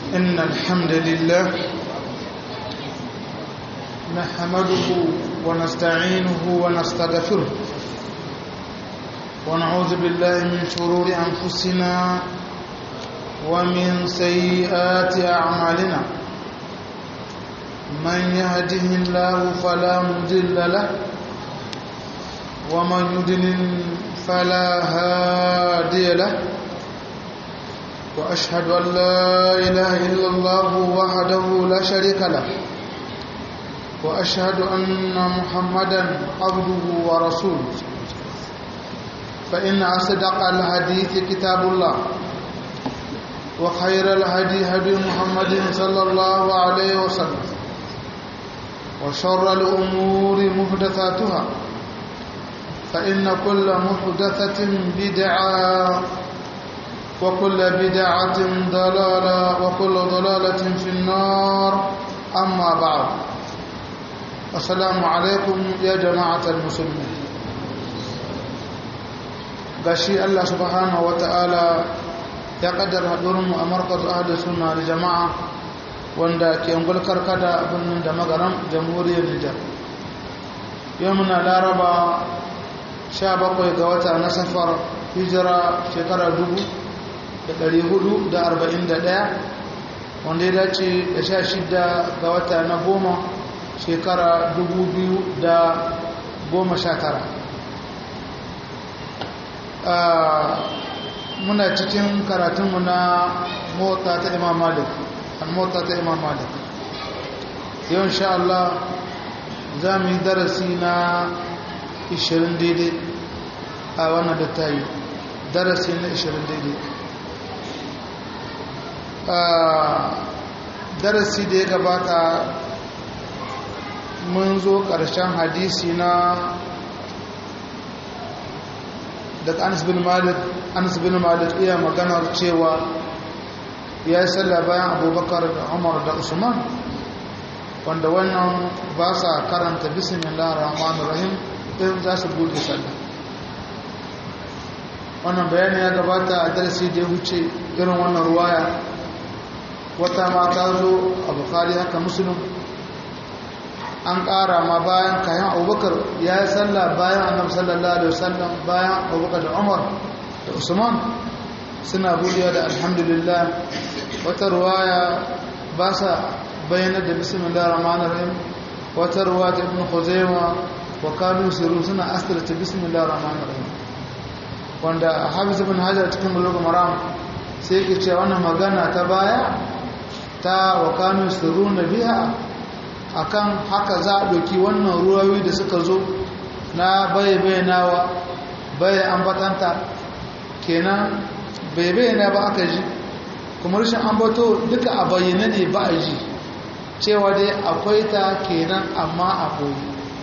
إن الحمد لله نحمده ونستعينه ونستغفره ونعوذ بالله من شرور أنفسنا ومن سيئات أعمالنا من يهده الله فلا مضل له ومن يضلل فلا هادي له وأشهد أن لا إله إلا الله وحده لا شريك له وأشهد أن محمدا عبده ورسوله فإن أصدق الحديث كتاب الله وخير الهدي هدي محمد صلى الله عليه وسلم وشر الأمور محدثاتها فإن كل محدثة بدعة وكل بدعة ضلالة وكل ضلالة في النار أما بعد السلام عليكم يا جماعة المسلمين gashi Allah subhanahu wa ta'ala ya kaddara haɗurinmu a markaz ahli suna da jama'a wanda ke ungul karkada birnin da magaram jamhuriyar Nijar yau muna laraba 17 ga wata na safar hijira shekara dubu. da ɗari hudu da arba'in da ɗaya wanda ya dace da sha shida ga wata na goma shekara dubu biyu da goma sha tara muna cikin karatunmu na mota ta imam malik mota ta imam malik yau insha Allah za mu yi darasi na 20 daidai a wannan da ta yi darasi na 20 daidai darasi da ya gabata mun zo ƙarshen hadisi na daga anas bin malik anas bin malik iya maganar cewa ya yi sallah bayan abubakar da umar da usman wanda wannan ba sa karanta bismillah rahman rahim in za su buɗe sallah wannan bayani ya gabata a darasi da ya wuce irin wannan ruwaya wata ma ta zo a bukari haka musulun an ƙara ma bayan kayan abubakar ya yi sallah bayan annabi sallallahu alaihi wasallam bayan abubakar da umar da usman suna buɗewa da alhamdulillah wata ruwaya ba sa bayyana da bismillah rahman rahim wata ruwa ta ibn khuzaima wa kanu siru suna asirta bismillah rahman rahim wanda hafiz ibn hajar cikin bulugh maram sai yake cewa wannan magana ta baya ta wa kanu sirruna biha akan haka za a doki wannan ruwayoyi da suka zo na bai bayyanawa bai ambatanta kenan bai bayyana ba aka ji kuma rashin ambato duka a bayyana ne ba a ji cewa dai akwai ta kenan amma a koyi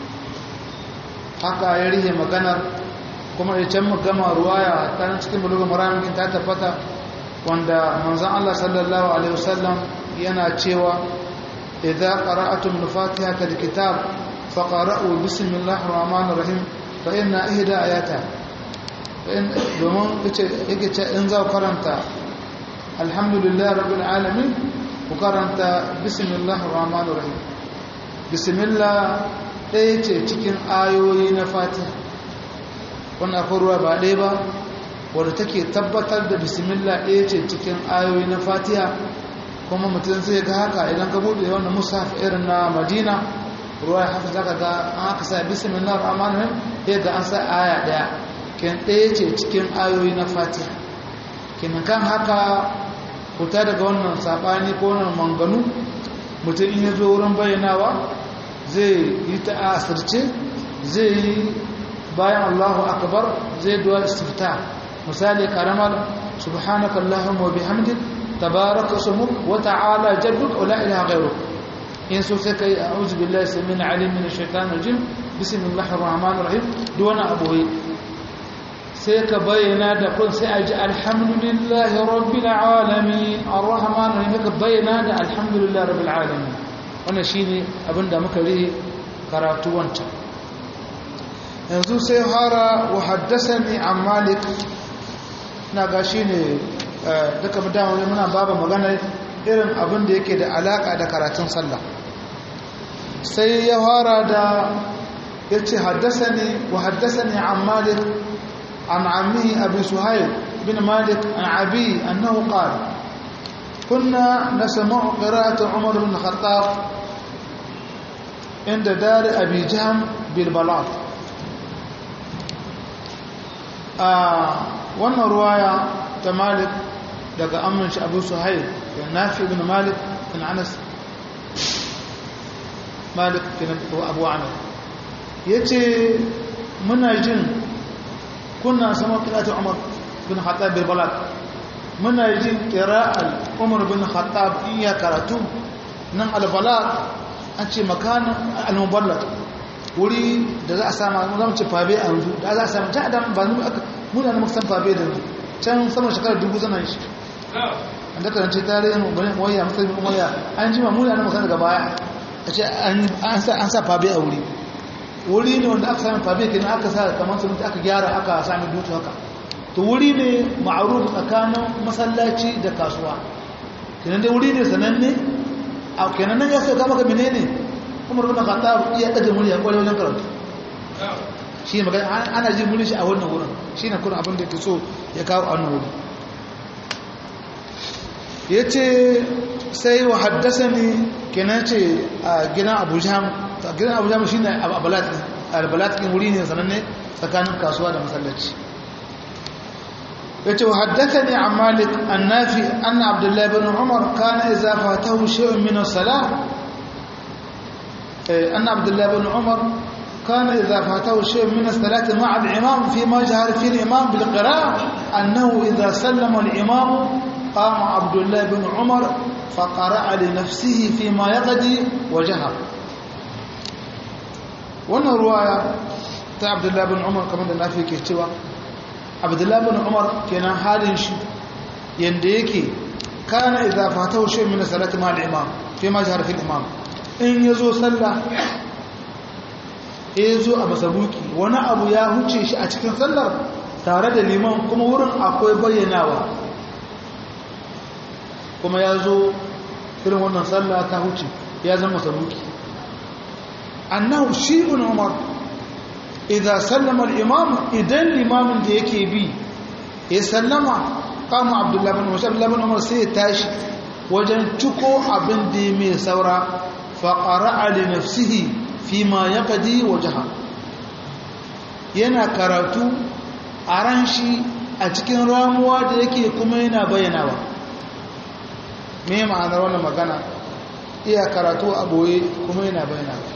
haka ya rihe maganar kuma ya can gama ruwaya ta cikin bulugun maramin ta tabbata wanda manzan Allah sallallahu Alaihi wasallam yana cewa idan qara'atum al-fatiha ta kitab faqara'u bismillahir rahmanir rahim fa inna ihda ayata domin yake ce in za karanta alhamdulillah rabbil alamin ku karanta bismillahir rahmanir rahim bismillah ɗaya ce cikin ayoyi na fatiha wannan akwai ruwa ba ɗaya ba wadda take tabbatar da bismillah ɗaya ce cikin ayoyi na fatiha kuma mutum zai ga haka idan ka buɗe wannan musaf irin na madina ruwa ya haka zaka ga an haka sa bismillah rahman rahim ɗaya ga an sa aya ɗaya ken ɗaya ce cikin ayoyi na fatiha kenan kan haka fita daga wannan saɓani ko wannan manganu mutum in ya zo wurin bayyanawa zai yi ta asirce zai yi bayan allahu akbar zai duwa istifta misali karamar subhanaka allahumma wa bihamdik tabaraka ismuk wa ta'ala jadduk wa la ilaha ghayruk in so sai kai a'udhu billahi samin alim min ash-shaytanir rajim bismillahir rahmanir rahim duk wani abu sai ka bayyana da kun sai a ji alhamdulillahi rabbil alamin arrahmanir rahim ka bayyana da alhamdulillahi rabbil alamin wannan shine abinda muka rihe karatu wancan yanzu sai fara wa haddasani an malik na ga shi ne duka dama muna baba magana irin abin da yake da alaka da karatun sallah sai ya fara da ya ce haddasani wa haddasani an malik an ammi abi suhail bin malik an abi annahu qala كنا نسمع قراءة عمر بن الخطاب عند دار أبي جهم بالبلاط wannan ruwaya ta malik daga amin shi abu suhail da nafi ibn malik bin anas malik bin abu amir ya ce muna jin kuna sama kirata umar bin khattab bil balad muna jin kira'al umar bin khattab in ya karatu nan al balad an ce makanin al muballat wuri da za a sama zama ce fabe a yanzu da za a sama ta adam ba mu aka muna da maksan fabe da yanzu can sama shekarar dubu zana shi an da karance tarihin waya musulmi waya an jima muna da maksan daga baya a ce an sa fabe a wuri wuri ne wanda aka sami fabe kenan aka sa kamar su aka gyara aka sami dutu haka to wuri ne ma'aruf tsakanin masallaci da kasuwa kenan dai wuri ne sananne a kenan nan ya sauka maka menene umar bin khattab iya daga murya kwarai wajen karatu shi ne magana ana jin murya shi a wannan wurin shi ne kuma abin da ke so ya kawo a wannan wurin ya ce sai wa haddasa ne kenan ce a gidan abu jam gidan abu jam shi ne albalatkin wuri ne sananne tsakanin kasuwa da masallaci ya ce wa haddasa ne a malik annafi anna abdullahi bin umar kana iza fatahu shi'un min as-salah أن عبد الله بن عمر كان إذا فاته شيء من الصلاة مع الإمام فيما جهر فيه الإمام بالقراءة أنه إذا سلم الإمام قام عبد الله بن عمر فقرأ لنفسه فيما يقضي وجهر وانا رواية عبد الله بن عمر كمان da nafi ke cewa Abdullah bin Umar kenan halin shi yanda yake kana idza fatahu shay min salati ma al-imam fi ma jahar fi al-imam in ya zo sallah ya zo a masaruki wani abu ya huce shi a cikin sallar tare da liman kuma wurin akwai bayyanawa kuma ya zo irin wannan sallah ta huce ya zama masaruki annahu shi ibn umar idan sallama al-imam idan limamin da yake bi ya sallama kama abdullahi bin umar abdullahi bin umar sai ya tashi wajen ciko abin da ya mai saura faƙara'a da nafsihi fi ma ya kadi wajaha yana karatu a ran shi a cikin ramuwa da yake kuma yana bayyanawa me ma'anar wannan magana iya karatu a boye kuma yana bayyanawa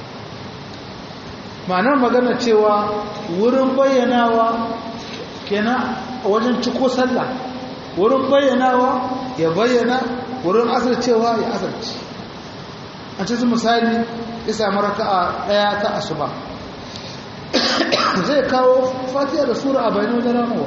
ma'anar magana cewa wurin bayyanawa kenan wajen ciko sallah wurin bayyanawa ya bayyana wurin asircewa ya asirce a cikin misali ya sami raka'a daya ta asuba zai kawo fatiha da sura a bayan wajen ramuwa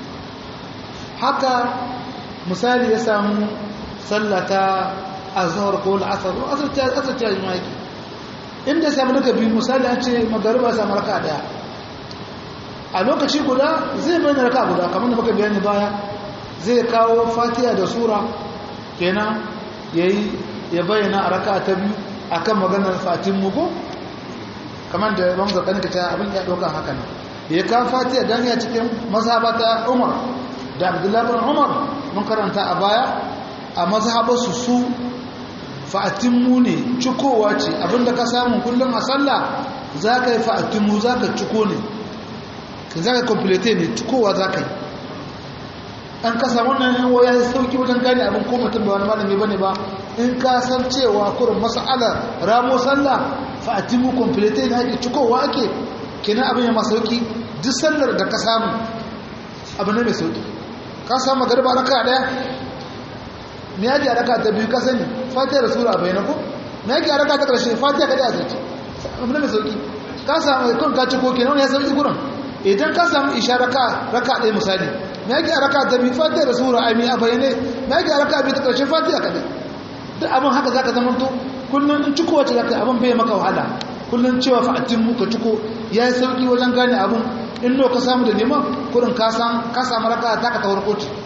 haka misali ya samu sallata azhar ko al'asar ko asar ta yi maki inda ya sami daga biyu misali an ce magariba ya sami raka'a daya a lokaci guda zai bayyana raka'a guda kamar da muka bayani baya zai kawo fatiha da sura kenan yayi ya bayyana a raka ta biyu a kan maganar fatin mugu kamar da ban zaɓen ka ta abin ya ɗauka haka ne ya kan fatiya don ya cikin mazhabata umar da abdullahi bin umar mun karanta a baya a mazhabarsu su fatin mu ne cikowa ce abinda ka samu kullum a sallah za ka yi fatin mu za ka ciko ne za ka komplete ne cikowa za ka yi an kasa wannan yan waya ya sauki wajen gane abin ko mutum ba wani malami bane ba in ka san cewa kurin mas'ala ramo sallah fa atimu complete ne ake cikowa ake kenan abin ya masauki duk sallar da ka samu abin ne mai sauki ka samu magariba raka daya me yake a raka ta biyu ka sani fatiha da sura bayyana ko me yake a raka ta karshe fatiha ka da azurci abin ne mai sauki ka samu kun ka ciko kenan ya sauki gurin idan ka samu isha raka raka ɗaya misali me yake a raka ta biyu fatiha da sura ai me a bayyane me yake a raka biyu ta karshe fatiha ka dai duk abin haka zaka zama to kullun in ciko wace zaka abin bai maka wahala kullun cewa fa'atin mu ka ciko yayi sauki wajen gane abin in no ka samu da neman kurin ka san ka samu raka ta ka tawar koci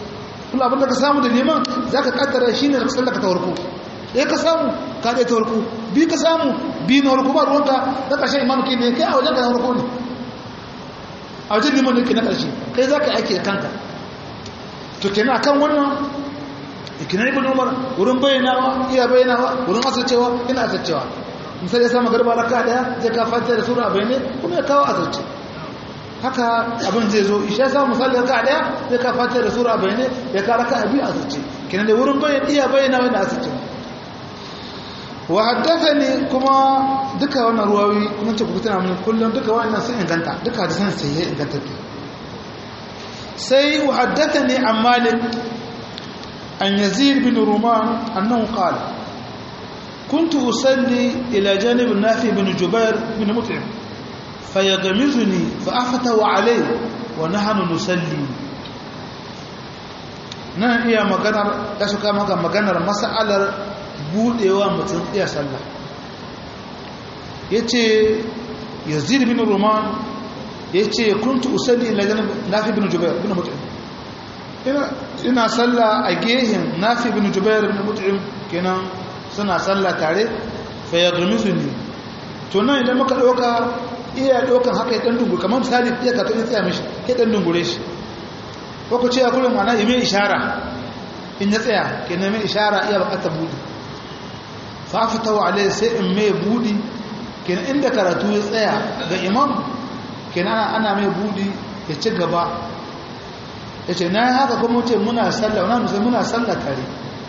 kuma abin da ka samu da neman za ka kaddara shi ne da sallar ka ta warko ɗaya ka samu ka ɗaya ta warko bi ka samu bi na warko ba ruwanka na ƙarshen imam ke ne kai a wajen ka na warko ne a wajen liman ne ke na ƙarshe kai za ka aiki da kanka to kenan akan wannan ikinan ibn umar wurin bayyanawa iya bayyanawa wurin asircewa ina asircewa misali ya samu garba raka daya zai ka fata da sura a bayyane kuma ya kawo asirce haka abin zai zo isha ya samu misali raka daya zai ka fata da sura a bayyane ya ka raka a biyu asirce kenan da wurin bayyana iya bayyanawa ina asircewa wa haddathani kuma duka wannan ruwawi kuma ce ku tana mun kullum duka wannan sun inganta duka hadisan sai ya inganta sai wa haddathani an malik an yazid bin ruman annahu qala كنت أصلي إلى جانب النافع بن جبير بن مطعم فيغمزني فأفتوا عليه ونحن نصلي nan iya maganar ya suka maka maganar mas'alar budewa mutum iya sallah yace yazid bin ruman yace kuntu usalli ila janab nafi bin jubair bin mut'im ina ina sallah a gehen nafi bin jubair bin mut'im kenan suna sallah tare fa yaghmizuni to nan idan muka dauka iya daukan haka ya dan dungu kamar misali iya ka kai tsaya mishi ke dan dungure shi ko ku ce a kullum ana yi mai ishara in ya tsaya kenan mai ishara iya bukatar budi fafitawa alai sai in mai budi kenan inda karatu ya tsaya ga imam kenan ana mai budi ya ci gaba ya ce na haka kuma ce muna sallah wana musulmi muna sallah tare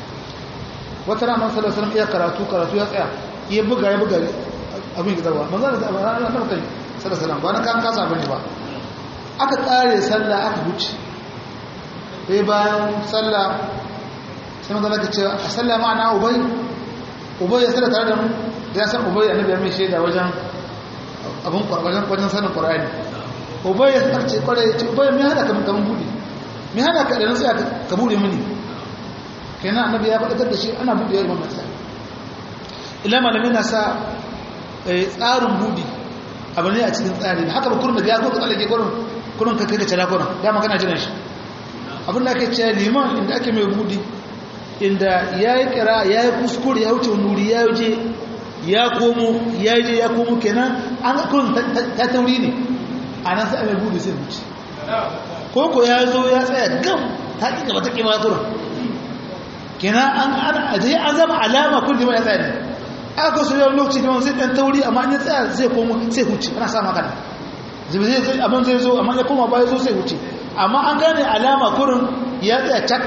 wata rana sallah sallam iya karatu karatu ya tsaya iya buga ya buga abin ya zarwa manzan da na kai sallah sallam ba na kan kasa abin ba aka tsare sallah aka wuce sai bayan sallah sai magana ka ce a sallah ma'ana ubai ubai ya sallah tare da mu da ya san ubai annabi ya mai shaida wajen abun wajen wajen sanin qur'ani ubai ya sarce kware ya ce ubai me hada kaman kaman bude me hada ka da nan sai ka bude mini kenan annabi ya faɗa da shi ana bude yayin wannan sai ila malamin na sa tsarin budi abu ne a cikin tsari haka ba kurun da ya ko ka tsallake kurun kurun ka kai ka cira kurun dama kana jiran shi abin da ake ce liman inda ake mai budi inda ya yi kira ya yi kuskure ya wuce nuri ya je ya komo ya je ya komo kenan an kun ta tauri ne a nan sai mai budi sai wuce ko ko ya zo ya tsaya gam ta ƙi gaba ta ƙi ma turan kenan an aje an zama alama kun liman ya tsaya ne aka so yau lokaci liman sai ɗan tauri amma an ya tsaya zai komo sai huce ana sa maka abin zai zo amma ya koma ba ya zo sai huce amma an gane alama kurin ya tsaya cak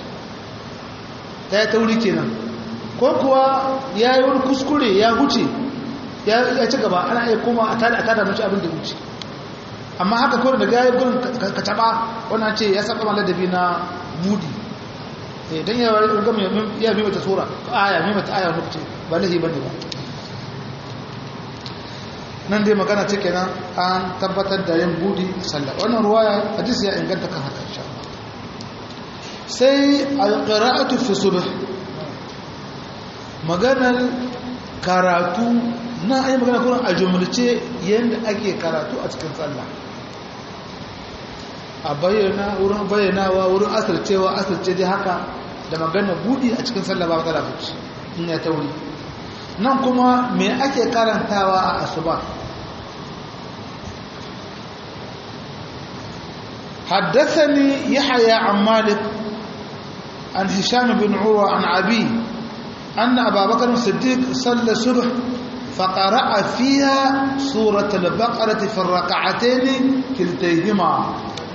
ta yi tauri kenan ko kuwa ya yi wani kuskure ya huce ya ci gaba ana iya koma a tada a tada mace abin da huce amma haka kurin daga ya gurin ka taba wannan ce ya saba ladabi na mudi don ya gama ya bi mata tsora aya mai mata aya wani ba lahi ba ne ba nan dai magana ce kenan an tabbatar da yin budi sallah wannan ruwaya hadisi ya inganta kan haka insha sai alqira'atu fi subh maganar karatu na ayi magana kuma a jumlace yanda ake karatu a cikin sallah a bayyana wurin bayyanawa wurin asircewa asirce dai haka da magana budi a cikin sallah ba matsala bace in ya tauri nan kuma me ake karantawa a asuba حدثني يحيى عن مالك عن هشام بن عروة عن أبي أن أبا بكر الصديق صلى الصبح فقرأ فيها سورة البقرة في الركعتين كلتيهما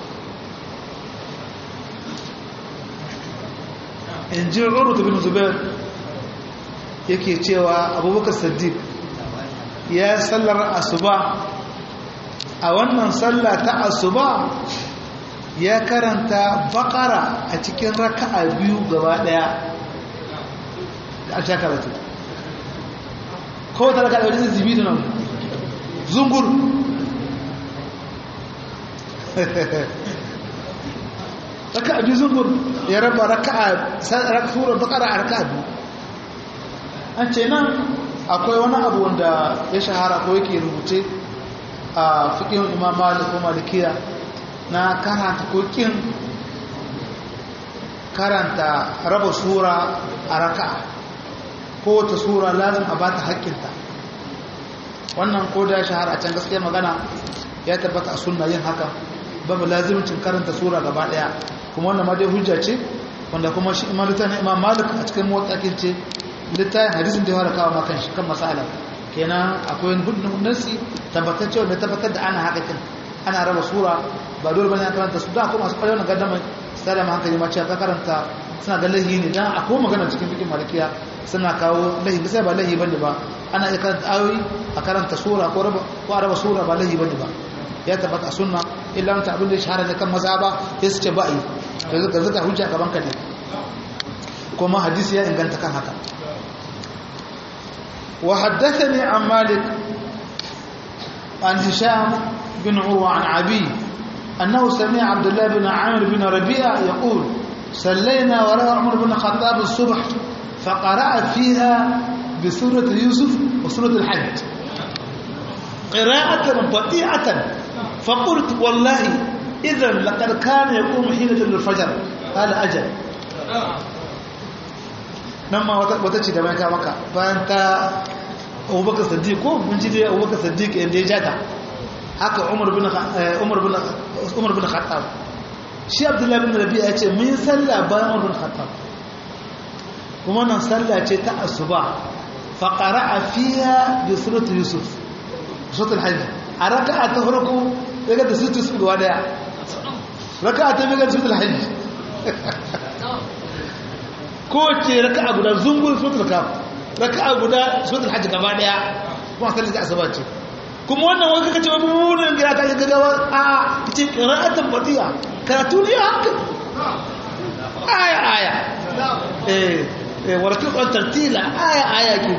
إن جاء عروة بن زبير yake cewa abubakar siddiq ya sallar asuba a wannan sallah ta asuba ya karanta bakara a cikin raka'a biyu gaba daya a sha karatu kawai ta raka'a wajen zibi da nan zungur raka'a biyu zungur ya raba raka'a surar bakara a raka'a biyu an ce nan akwai wani abu wanda ya shahara ko yake rubuce a fiƙin imam malik ko malikiya na karanta ko kin karanta raba sura a raka'a ko ta sura lazim a bata haƙƙinta wannan ko da shahara a can gaskiya magana ya tabbata a sunna yin haka babu lazimcin karanta sura gaba daya kuma wannan ma dai hujja ce wanda kuma shi imam littafin imam malik a cikin motsakin ce littafin hadisin da ya fara kawo makan shi kan masala kenan akwai hudun nasi tabbatacce wanda tabbatar da ana haka kin ana raba sura ba dole bane an karanta su da kuma masu kwarewa na gaddama sada ma hankali ma cewa ka karanta suna ga lahi ne dan akwai magana cikin fikin malikiya suna kawo lahi sai ba lahi bane ba ana iya karanta ayoyi a karanta sura ko raba ko raba sura ba lahi bane ba ya tabbata sunna illa anta abin da ya shahara ne kan maza ba sai su ce ba yi to zaka zaka hujja gaban ka ne kuma hadisi ya inganta kan haka wa haddathani an malik an hisham bin urwa an abi annahu sami'a abdullah bin amir bin rabi'a yaqul صلينا وراء عمر بن الخطاب الصبح فقرأ فيها بسورة يوسف وسورة الحج قراءة بطيئة فقلت والله إذا لقد كان يقوم حين الفجر قال أجل نما وتتشي دمائك مكة فأنت أبو بكر الصديق من جدي أبو بكر الصديق اللي جاتا haka Umar bin Umar bin Umar bin Khattab shi Abdullah bin Rabi'a yace mun sallah bayan Umar bin Khattab kuma nan sallah ce ta asuba fa qara'a fiha bi surati Yusuf suratul hajj a raka'a ta farko daga da suratul su gaba daya raka'a ta biyu da suratul hajj ko ce raka'a guda zungun suratul kaf raka'a guda suratul hajj gaba daya kuma sallar da asuba ce kuma wannan wani kaka ce wani mummunan gira ta gaggawa a ce qira'atan batiya karatu ne haka aya aya eh eh warqan tartila aya aya ke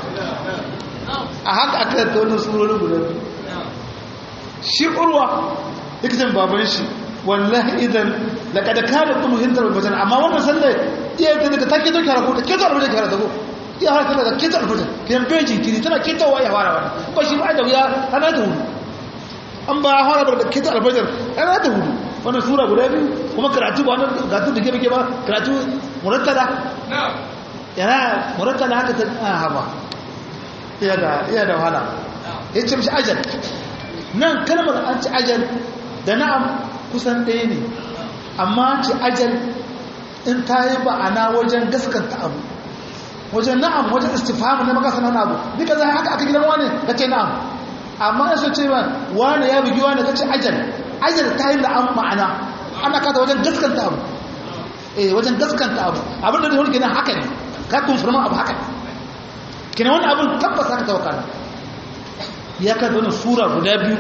a haka aka ta wannan surorin guda shi urwa ikitan baban shi wallahi idan laqad kana kuma hintar bajan amma wannan sallar iya ta daga take to kara ko ta keto albajan kara ta ko iya har tana da keto albajan kiyan bejin kiri tana ketowa ya fara wannan ba shi ba da wuya ana da hudu an ba fara da keto albajan ana da hudu wannan sura guda biyu kuma karatu ba wannan karatu da gebe ba karatu murattada yana murattada haka ta haba iya da wahala ya ce mishi ajal nan kalmar an ci ajal da na'am kusan ɗaya ne amma ci ajal in ta yi ba'ana wajen gaskanta abu wajen na'am wajen istifamu na makasa na abu duka zai haka aka gidan wani ka ce na'am amma ya so ce ba wani ya bugi wani ka ce ajal ajal ta yi na'am ma'ana ana kata wajen gaskanta abu eh wajen gaskanta abu abin da zai wani gina haka ne ka kumfirma abu haka ne kina wani abin tabbas haka tawakkala ya kada wani sura guda biyu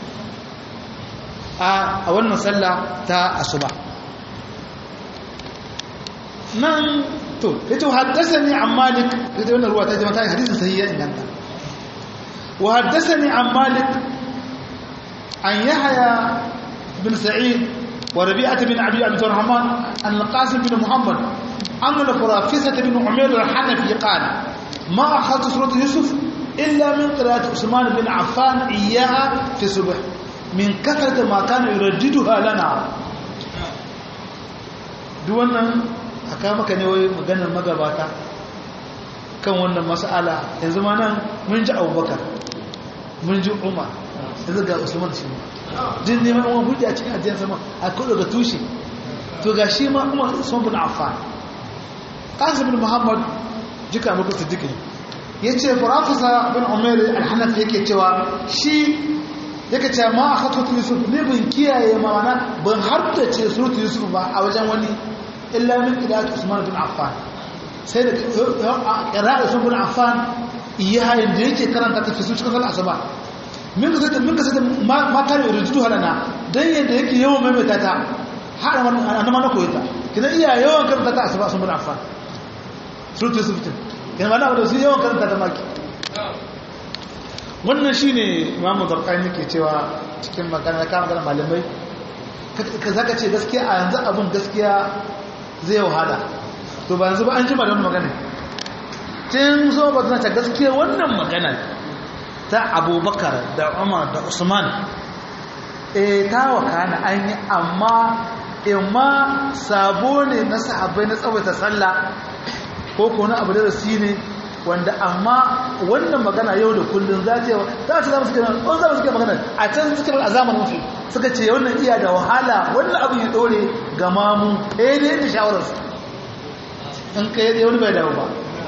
a wannan sallah ta asuba nan to yace haddathani an malik yace wannan ruwa ta jama'a ta hadisin sahiha inganta wa haddathani an malik an yahya bin sa'id wa rabi'ah bin abi abdurrahman an al-qasim bin muhammad an al-furafisah bin umayr al-hanafi qala ما أخذت سورة يوسف إلا من قراءة عثمان بن عفان إياها في الصبح من كثرة ما كان يرددها لنا دوانا أكامك نوي مغانا مغاباتا kan wannan mas'ala yanzu ma nan mun ji abubakar mun ji umar yanzu ga usman shi jin neman wani hujja a cikin ajiyar sama a kudu ga tushe to ga shi ma umar usman bin affan qasim bin muhammad jika muku siddiq ne yace farafisa bin umar al-hanafi yake cewa shi yake cewa ma akhatu yusuf ne bin kiyaye ma mana ban haddace suratu yusuf ba a wajen wani illa min qira'at usman bin affan sai da qira'at usman bin affan yayin da yake karanta ta fi su cikin sallar asuba min ka min ka sai ma kare rujudu halana dan yanda yake yawan maimaita ta har annan ma na koyita kidan iya yawan karanta ta asuba usman bin affan suratu yusuf din yana mana wadda su yawan karanta ta maki wannan shi ne imamu zarkani ke cewa cikin magana kama magana malamai ka zaka ce gaskiya a yanzu abin gaskiya zai wahala to ba yanzu ba an jima da wani magana tun so ba ta gaskiya wannan magana ta abubakar da umar da usman e ta wakana an yi amma imma sabo ne na sahabbai na tsawaita sallah ko ko na abu da su ne wanda amma wannan magana yau da kullum za ta za ta zama suke on zama suke magana a can suke a zamanin su suka ce wannan iya da wahala wannan abin ya dore ga mamu eh dai da shawarar su in kai dai wani bai dawo ba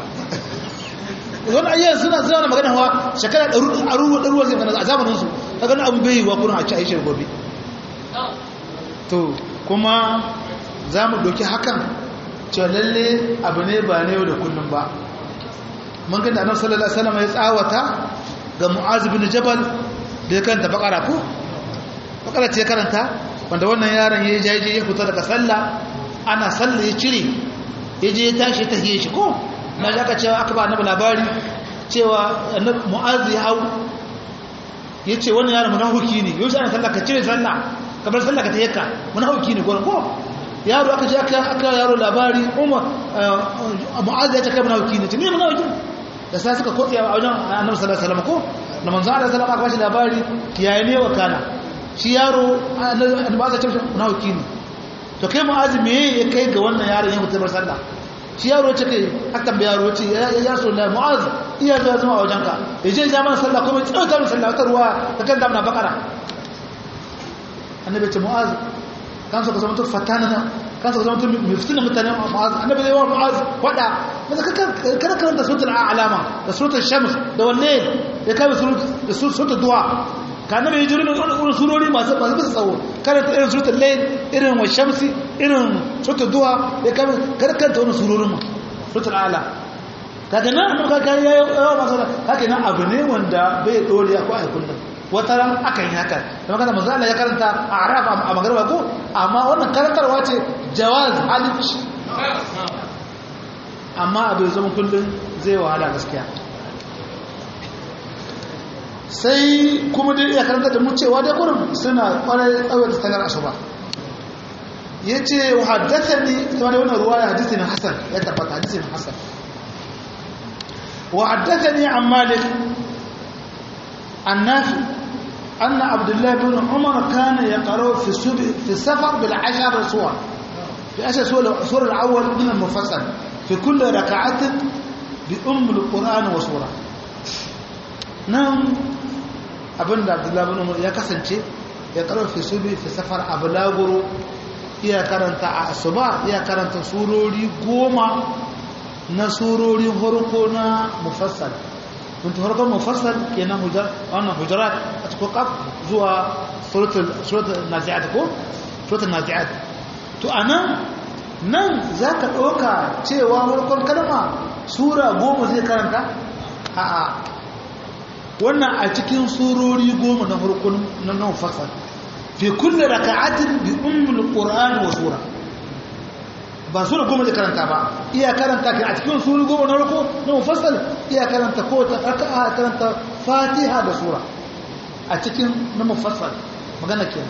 wani ayyar suna suna magana hawa shekara ɗaruwa ɗaruwa zai magana a zamanin su ta gani abu bai yi wa kuna a ci aishar gobe to kuma za mu doki hakan cewa lalle abu ne ba na yau da kullum ba mun gani annabi sallallahu alaihi wasallam ya tsawata ga mu'az bin jabal da ya karanta bakara ko bakara ce karanta wanda wannan yaron ya jaje ya fita daga sallah ana sallah ya cire ya je ya tashi ta hiye shi ko na ji aka cewa aka ba annabi labari cewa mu'az ya hau ya ce wannan yaron munafiki ne yau ana sallah ka cire sallah ka bar sallah ka ta yakka munafiki ne ko yaro aka je aka aka yaro labari umar mu'az ya ce kai munafiki ne ne munafiki da sai suka kotsi a wajen annabi sallallahu alaihi wasallam ko da manzo Allah sallallahu alaihi wasallam aka bashi labari yayi ne wa kana shi yaro annabi ba za ta ce munafiki ne to kai mu'az me ya kai ga wannan yaron ya mutu bar sallah shi yaro ce kai aka tambaye yaro ce ya ya so la mu'az iya zuwa zama a wajenka ya je ya mana sallah kuma tsauta mana sallah ta ruwa ta kan damna bakara annabi ce mu'az kan so ka zama to fatana kan so ka zama to miftina mutane mu'az annabi zai wa mu'az wada maza ka kada karanta suratul a'lama da suratul shams da wanne ya kai da suratul duha ka annabi ya jira irin surori masu masu bisa tsawo karanta irin suratul layl irin wa shamsi irin suratul duha ya kai kada karanta wannan surorin ma suratul a'la kaga nan annabi ka kai yawa masu kaga nan abu ne wanda bai dole ko ai kullum wata ran akan yi haka da magana manzo Allah ya karanta a Arab a magarba ko amma wannan karantarwa ce jawaz alif amma abin zama kullum zai wahala gaskiya sai kuma dai iya karanta da mu cewa da kurum suna kwarai tsawon da sanar asuba ya ce wa haddasa ne kuma da wannan ruwa ya hadisi na hasan ya tabbata hadisi na hasan wa haddasa ne an malik an nafi أن عبد الله بن عمر كان يقرأ في في السفر بالعشر سور في عشر سور السور الأول من المفصل في كل ركعة بأم القرآن وسورة نعم abin da abdullahi bin umar ya kasance ya karo fi subi fi safar abulaguro iya karanta a asuba iya karanta surori goma na surori harko na mufassal kun harkar mufassal kenan hujar wannan hujarat a cikin kaf zuwa suratul suratul nazi'at ko suratul nazi'at to anan nan zaka dauka cewa harkar kalma sura goma zai karanta a'a wannan a cikin surori goma na farkon na nan fasal fi kulli raka'atin bi ummul qur'an wa sura ba sura goma da karanta ba iya karanta kai a cikin surori goma na farko na mufassal iya karanta ko ta raka'a karanta fatiha da sura a cikin na mufassal magana kenan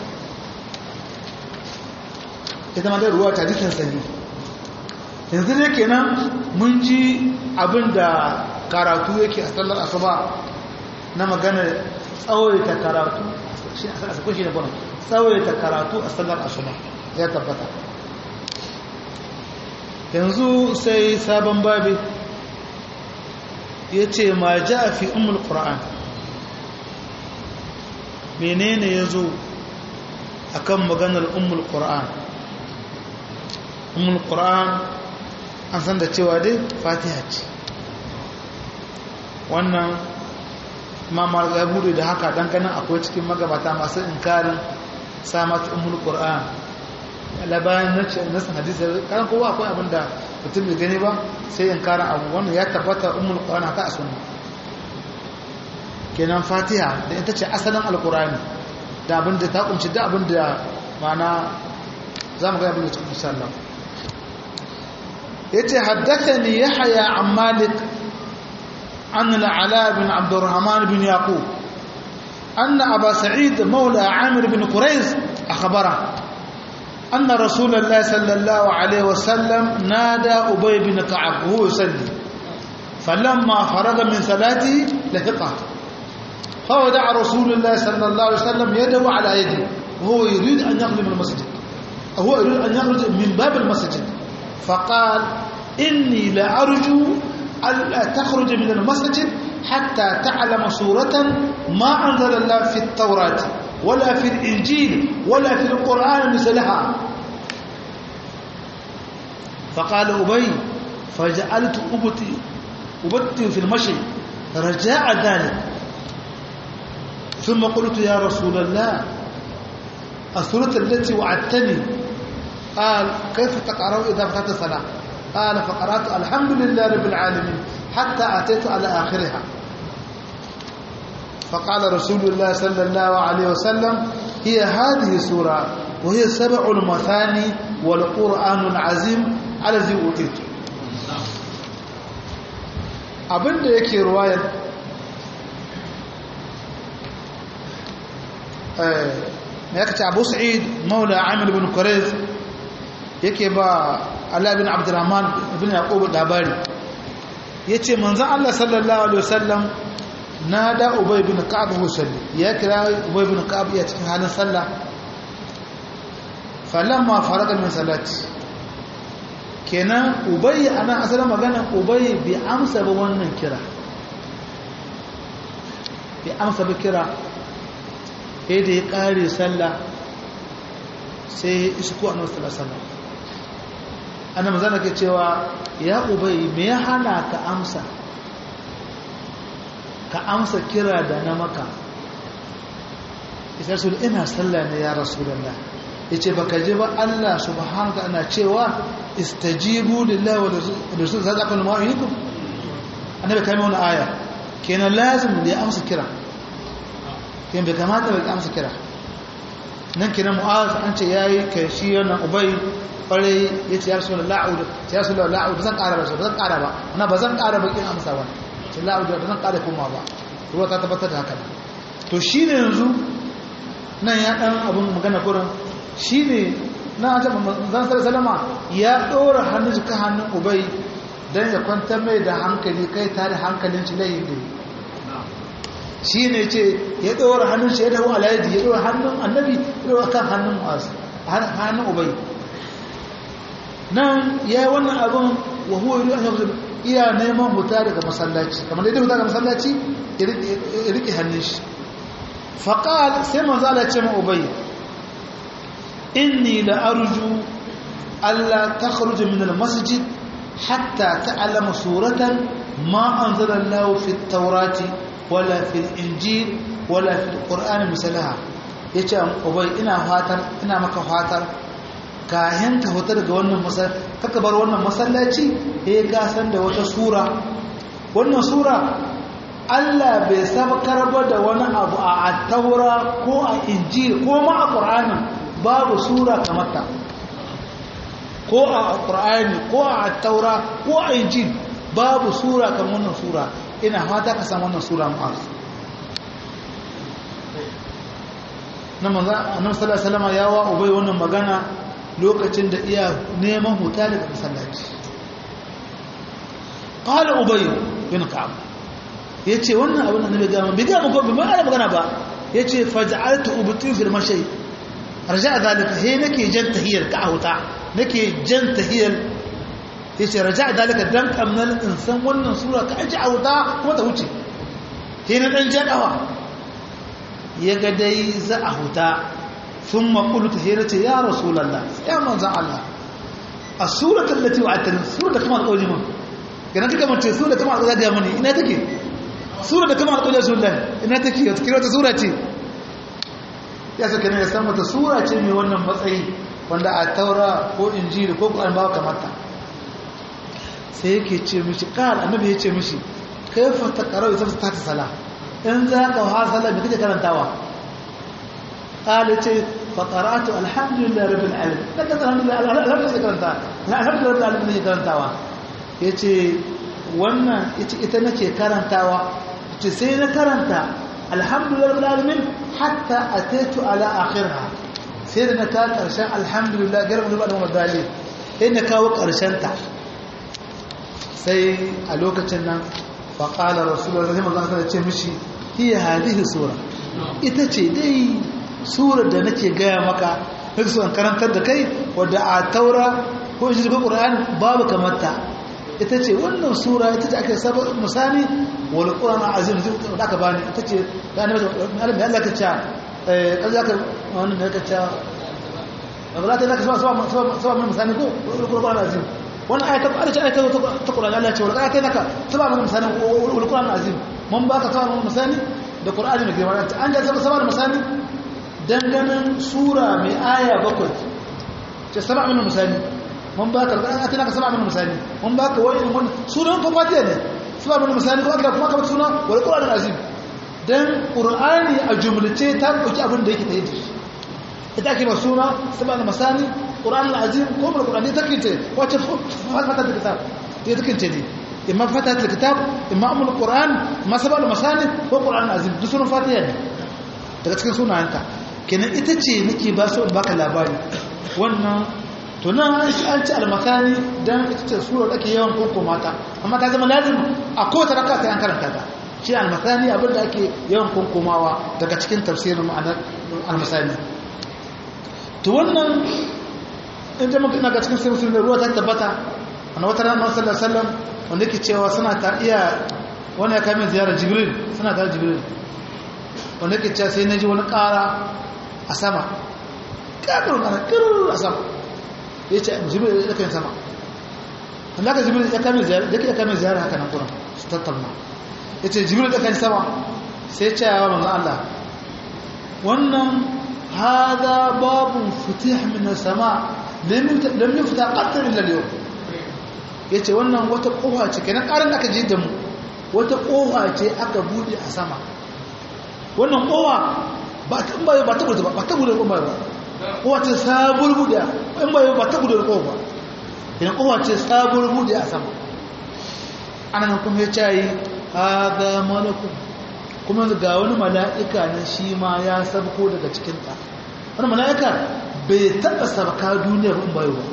ita ma da ruwa ta jikin sani yanzu ne kenan mun ji abinda karatu yake a sallar asuba na maganar tsawaita karatu shi a sakon shi ne gwanon tsawaita karatu a sallar asuba ya tabbata yanzu sai sabon babi ya ce ma ja fi umul ƙura'an menene ya zo a kan maganar umul ƙura'an umul ƙura'an an san da cewa dai fatiha ce wannan mamar ya bude da haka dan ganin akwai cikin magabata masu inkarin samat ummul qur'an labarin nace nasan hadisi kan kowa akwai abin da mutum bai gani ba sai inkarin abu wannan ya tabbata ummul qur'an haka a sunna kenan fatiha da ita ce asalin alqur'ani da abin da ta kunshi da abin da mana zamu ga abin da cikin insha Allah yace haddathani yahya an malik عن العلاء بن عبد الرحمن بن يعقوب أن أبا سعيد مولى عامر بن قريز أخبره أن رسول الله صلى الله عليه وسلم نادى أبي بن كعب وهو يصلي فلما فرغ من صلاته لحقه فودع رسول الله صلى الله عليه وسلم يده على يده وهو يريد أن يقدم المسجد هو يريد أن يخرج من باب المسجد فقال إني لأرجو ألا تخرج من المسجد حتى تعلم سورة ما أنزل الله في التوراة ولا في الإنجيل ولا في القرآن مثلها فقال أبي فجعلت أبتي أبتي في المشي رجاء ذلك ثم قلت يا رسول الله السورة التي وعدتني قال كيف تقرأ إذا فتحت الصلاة قال فقرأت الحمد لله رب العالمين حتى أتيت على آخرها فقال رسول الله صلى الله عليه وسلم هي هذه السورة وهي سبع المثاني والقرآن العظيم الذي أوتيت abinda yake ruwayar ya kace abu sa'id maula amir bin kurez yake ba Allah bin abdurrahman bin yaqub labari yace manzon Allah sallallahu alaihi wasallam nada ubay bin ka'ab musalli ya kira ubay bin ka'ab ya cikin halin sallah falamma faraga min salati kenan ubay ana asalin magana ubay bi amsa ba wannan kira bi amsa ba kira sai da ya kare sallah sai ya isko annabi sallallahu alaihi wasallam annabi zana ke cewa ya ubay me ya hana ka amsa ka amsa kira da na maka isa sul ina sallah ne ya rasulullah yace baka ji ba Allah subhanahu wa ta'ala cewa istajibu lillahi wa rasul sadaqal mu'minikum annabi kai mai wannan aya kenan lazim ya amsa kira kenan bai kamata bai amsa kira nan kenan mu'az an ce yayi kai shi wannan ubay kwarai ya ce ya rasu da la'udu ya rasu da la'udu zan ƙara ba zan ƙara ba na ba zan ƙara ba kin amsa ba ce la'udu da zan ƙara kuma ba ruwa ta tabbatar da haka to shi ne yanzu nan ya ɗan abin magana kurin shi ne na ta zan sar salama ya ɗora hannun jika hannun ubai don ya kwantar mai da hankali kai tare hankalin shi layin da shi ne ce ya ɗora hannun shi ya dawo alayadi ya ɗora hannun annabi ya ɗora kan hannun mu'az hannun ubai nan ya yi wannan abin wa huwa yi an yanzu iya neman huta daga masallaci kamar yadda huta daga masallaci ya riƙe hannun shi faƙal sai manzo Allah ce ma ubai inni la arju alla takhruja min al-masjid hatta ta'lama suratan ma anzala Allah fi at-taurati wala fi al-injil wala fi al-qur'an misalaha yace ubai ina fatar ina maka fatar kayan ka hutar daga wannan masallaci kaka bar wannan masallaci eh ka san da wata sura wannan sura Allah bai sabkar ba da wani abu a attaura ko a injil ko ma a qur'ani babu sura kamar ta ko a qur'ani ko a attaura ko a injil babu sura kamar wannan sura ina fata ka san wannan sura mu na manzo annabi sallallahu alaihi wasallam ya wa ubai wannan magana lokacin da iya neman huta daga masallaci qala ubay bin ka'ab yace wannan abin da nabi ga mun biga muku bin ana magana ba yace faj'altu ubti fil mashi raja'a zalika he nake jan tahiyar ka huta nake jan tahiyar yace raja'a zalika dan kamnan insan wannan sura ka aji huta kuma ta wuce he na dan jadawa yaga dai za a huta ثم قلت هيرتي يا رسول الله يا منزع الله السورة التي وعدتني السورة كما تقول من كنا تلك من سورة كما تقول يا مني إنها تكي سورة كما تقول يا رسول الله إنها تكي تكي سورة تي ya saka ne ya san mata sura ce mai wannan matsayi wanda a taura ko injili ko ƙwarar bawa kamata sai yake ce mishi ƙar annabi ya ce mishi kai fata ƙarar ita ta ta sala in za ka wa sala mai kake karantawa قال تي فقرات الحمد لله رب العالمين لكن الحمد لله الحمد لله كرنتا الحمد لله رب العالمين karantawa yace wannan ita nace karantawa yace sai na karanta alhamdulillah rabbil alamin hatta ataitu ala akhirha sai da na ta karshen alhamdulillah garba da ba da dali sai na kawo karshen ta sai a lokacin nan fa qala rasulullahi sallallahu alaihi wasallam ce mishi hiya hadhihi sura ita ce dai surar da nake gaya maka duk su karantar da kai wadda a taura ko shi ko qur'ani babu kamar ta ita ce wannan sura ita ce ake saba misali wal qur'an azim da aka bani ita ce da annabi Allah ya Allah ka ce eh kaza ka wannan da ka ce wala ta naka saba saba saba min misali ko qur'an azim wannan ayata ba ta ayata ta qur'ani Allah ya ce wala ta naka saba min misali wal qur'an azim mun baka saba min misali da qur'ani mai girma an ga saba saba misali danganan sura mai aya bakwai ce saba min misali mun baka a tana ka saba min misali mun baka wani wani sunan fa fatiha ne saba min misali ko aka kuma ka suna wal qur'an azim dan qur'ani a jumlace ta dauki abin da yake tayi ita ake ba suna saba min misali qur'an azim ko mal qur'ani take ce wace fata da kitab ya take ce ne imma fata da kitab imma amul qur'an ma saba min misali ko qur'an azim duk sunan fatiha ne daga cikin sunayenta kenan ita ce nake ba su baka labari wannan to nan an ci almakani don ita ce surar ake yawan koko mata amma ta zama lazim a kowace raka sai an karanta ta shi almakani abinda ake yawan konkomawa daga cikin tafsirin ma'anar almasani to wannan in jama ina ga cikin sai da ruwa ta tabbata wanda wata ranar sallar sallam wanda yake cewa suna ta iya wani ya kame ziyarar jibril suna ta jibril wanda yake cewa sai na ji wani kara a sama ƙarar ƙara ƙirar a sama ya ce jibril ya kan sama wanda aka jibril ya kame ziyara da ya kame ziyara haka nan kuran su tattauna ya ce jibril ya kan sama sai ce ya manzo Allah wannan hada babun futih min sama lam yufta qatl illa al-yawm yace wannan wata kofa ce kenan karin da aka je da mu wata kofa ce aka bude a sama wannan kofa ba ta ba ta bude ba ta bude kofa ba kowace sabuwar buɗe in bai ba ta buɗe kowa ba idan kowace sabuwar buɗe a sama ana nan kuma ya cayi haga malaku kuma ga wani mala'ika nan shi ma ya sabko daga cikinta wani mala'ika bai taɓa sabka duniya ba in bayo ba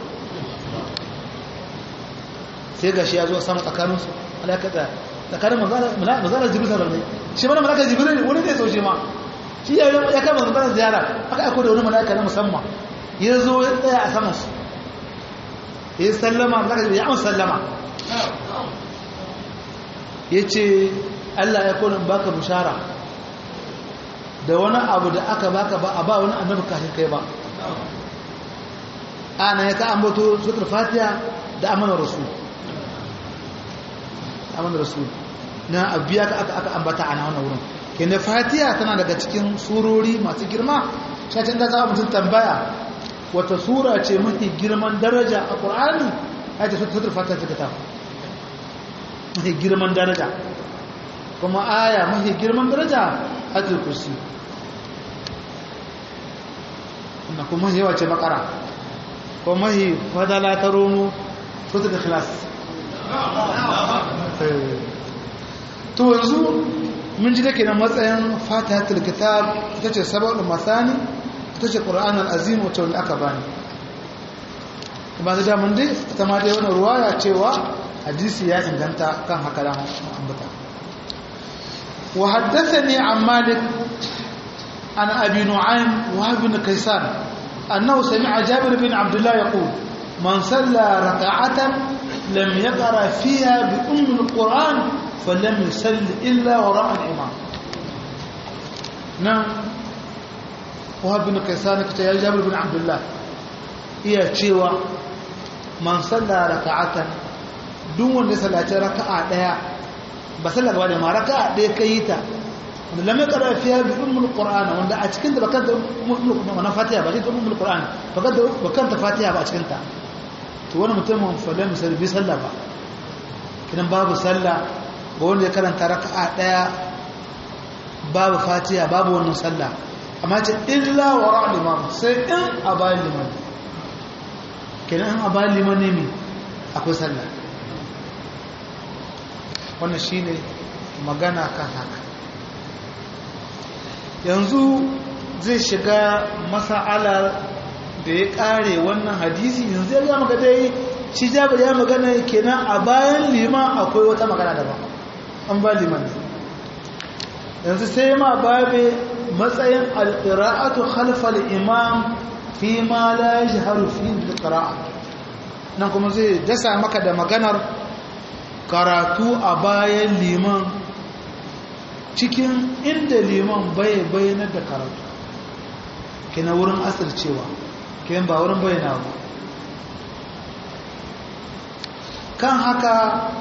sai ga shi ya zo sama tsakaninsu mala'ika da tsakanin mazalar jibril sarar ne shi mana mala'ika jibril wani zai sauce ma shi ya kama zubar ziyara aka aiko da wani mala'ika na musamman ya zo ya tsaya a saman su ya yi sallama mala'ika ya amsa sallama ya ce allah ya kodin baka bushara da wani abu da aka baka ba a ba wani annabi kafin kai ba ana ya ka ambato sutur fatiha da amana rasul amana rasul na abiya ka aka ambata ana wannan wurin kene fatiha tana daga cikin surori masu girma shacin da za mutum tambaya wata sura ce mafi girman daraja a ƙur'ani ya ce sutur fatiha ta kita mafi girman daraja kuma aya mafi girman daraja a kursi na kuma yawa ce bakara kuma mafi fadala ta romo sutur ikhlas to yanzu mun ji dake na matsayin fatihatul kitab ita ce sababul masani ita ce qur'anul azim wacce wanda aka bani kuma da mun dai ita ma dai wannan ruwaya cewa hadisi ya inganta kan haka da ambata wa haddathani an malik an abi nu'aym wa ibn kaysan annahu sami'a jabir bin abdullah yaqul man salla rak'atan lam yaqra fiha bi umm al-qur'an فلم يسل إلا وراء الإمام نعم وهب بن كيسان كتير جابر بن عبد الله iya cewa man salla raka'atan duk wanda sallaci raka'a daya ba salla gaba da ma raka'a daya kai ta wanda lam yaqra fiha bi ummul qur'an wanda a cikin da bakanta wannan fatiha ba shi ummul qur'an bakanta bakanta fatiha ba a cikin ta to wani mutumin fa lam yusalli bi salla ba kidan babu salla ba wanda ya karanta raka'a daya babu fatiha babu wannan sallah amma ce illa wara liman sai in a bayan liman kenan in a bayan liman ne mi akwai sallah wannan shine magana kan haka yanzu zai shiga masa'alar da ya kare wannan hadisi yanzu ya gama dai shi jabir ya magana kenan a bayan liman akwai wata magana daban an ba liman yanzu sai ma babe matsayin alƙira'atu khalfal imam fi ma la yajharu fi qira'a nan kuma zai dasa maka da maganar karatu a bayan liman cikin inda liman bai bayanar da karatu kina wurin asircewa kiyan ba wurin bayyana ba kan haka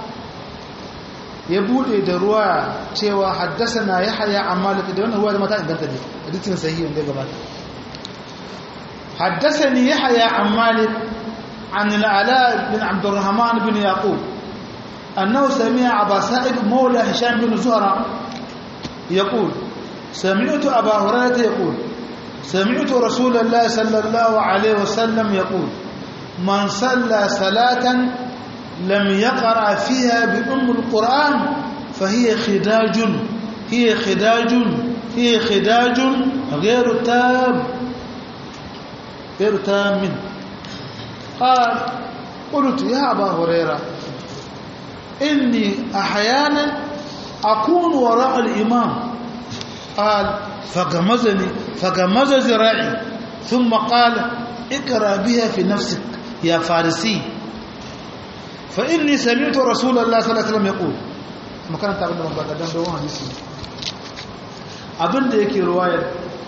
ya bude da ruwa cewa haddasa na ya haya amma da wannan ruwa da mata inganta ne hadisin sahihi wanda gabata haddasa ni ya haya amma عن العلاء بن عبد الرحمن بن يعقوب أنه سمع أبا سائب مولى هشام بن زهرة يقول سمعت أبا هريرة يقول سمعت رسول الله صلى الله عليه وسلم يقول من صلى صلاة لم يقرأ فيها بأم القرآن فهي خداج هي خداج هي خداج غير تام غير تام قال قلت يا أبا هريرة إني أحيانا أكون وراء الإمام قال فغمزني فغمز ذراعي ثم قال اقرأ بها في نفسك يا فارسي فإني سمعت رسول الله صلى الله عليه وسلم يقول ما كان تعبنا من بعد دم دوان حديثي abin da yake ruwayar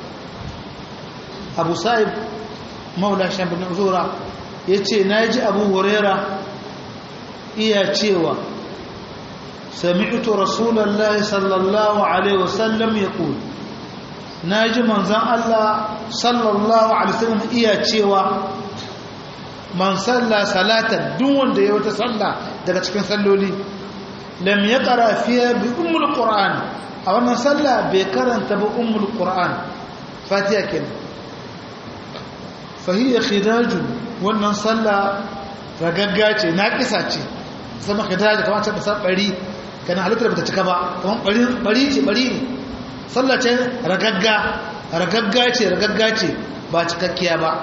abu sa'ib maula shan bin uzura ya ce na ji abu huraira iya cewa sami'tu rasulallah sallallahu alaihi wasallam ya ƙul na ji manzan Allah sallallahu alaihi wasallam iya cewa man salla salatan duk wanda ya wata salla daga cikin salloli lam ya ƙara fiye bi umul qur'an a wannan salla bai karanta ba umul qur'an fatiha kenan fahiyya khidajun wannan sallah ragagga ce na kisa ce sama khidaj kamar ta kasar bari kana halittar bata cika ba kamar bari bari ce bari ne sallah ce ragagga ragagga ce ragagga ce ba cikakkiya ba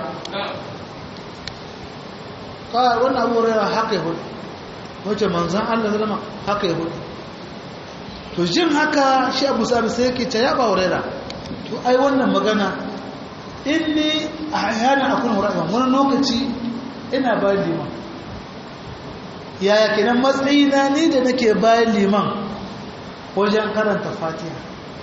ka wannan abu rayuwa haka ya hudu wace manzan Allah zalama haka ya hudu to jin haka shi abu sami sai yake ta yaba wuraira to ai wannan magana inni a yana akun wuraira wani lokaci ina bayan liman yaya kenan matsayina ni da nake bayan liman wajen karanta fatiha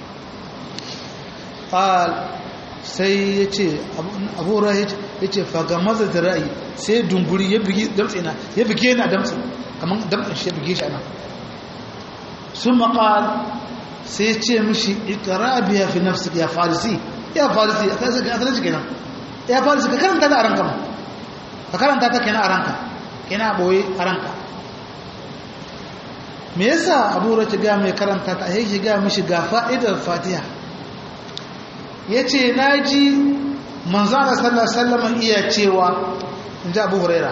sai ya ce abubuwa ya ce faga maza da ra'ayi sai dunguri ya bige damtsina ya bige na damtsi kamar damtsin shi ya bige shi ana sun maƙal sai ce mishi ikara biya fi nafsi ya farisi ya farisi a tsarin shi kenan ya farisi ka karanta ta a ranka ma ka karanta ta kenan a ranka kenan a ɓoye a ranka me yasa abu ta ga mai karanta ta a yake ga mishi ga fa'idar fatiha ya ce na ji manzana sallar sallaman iya cewa in ji abu huraira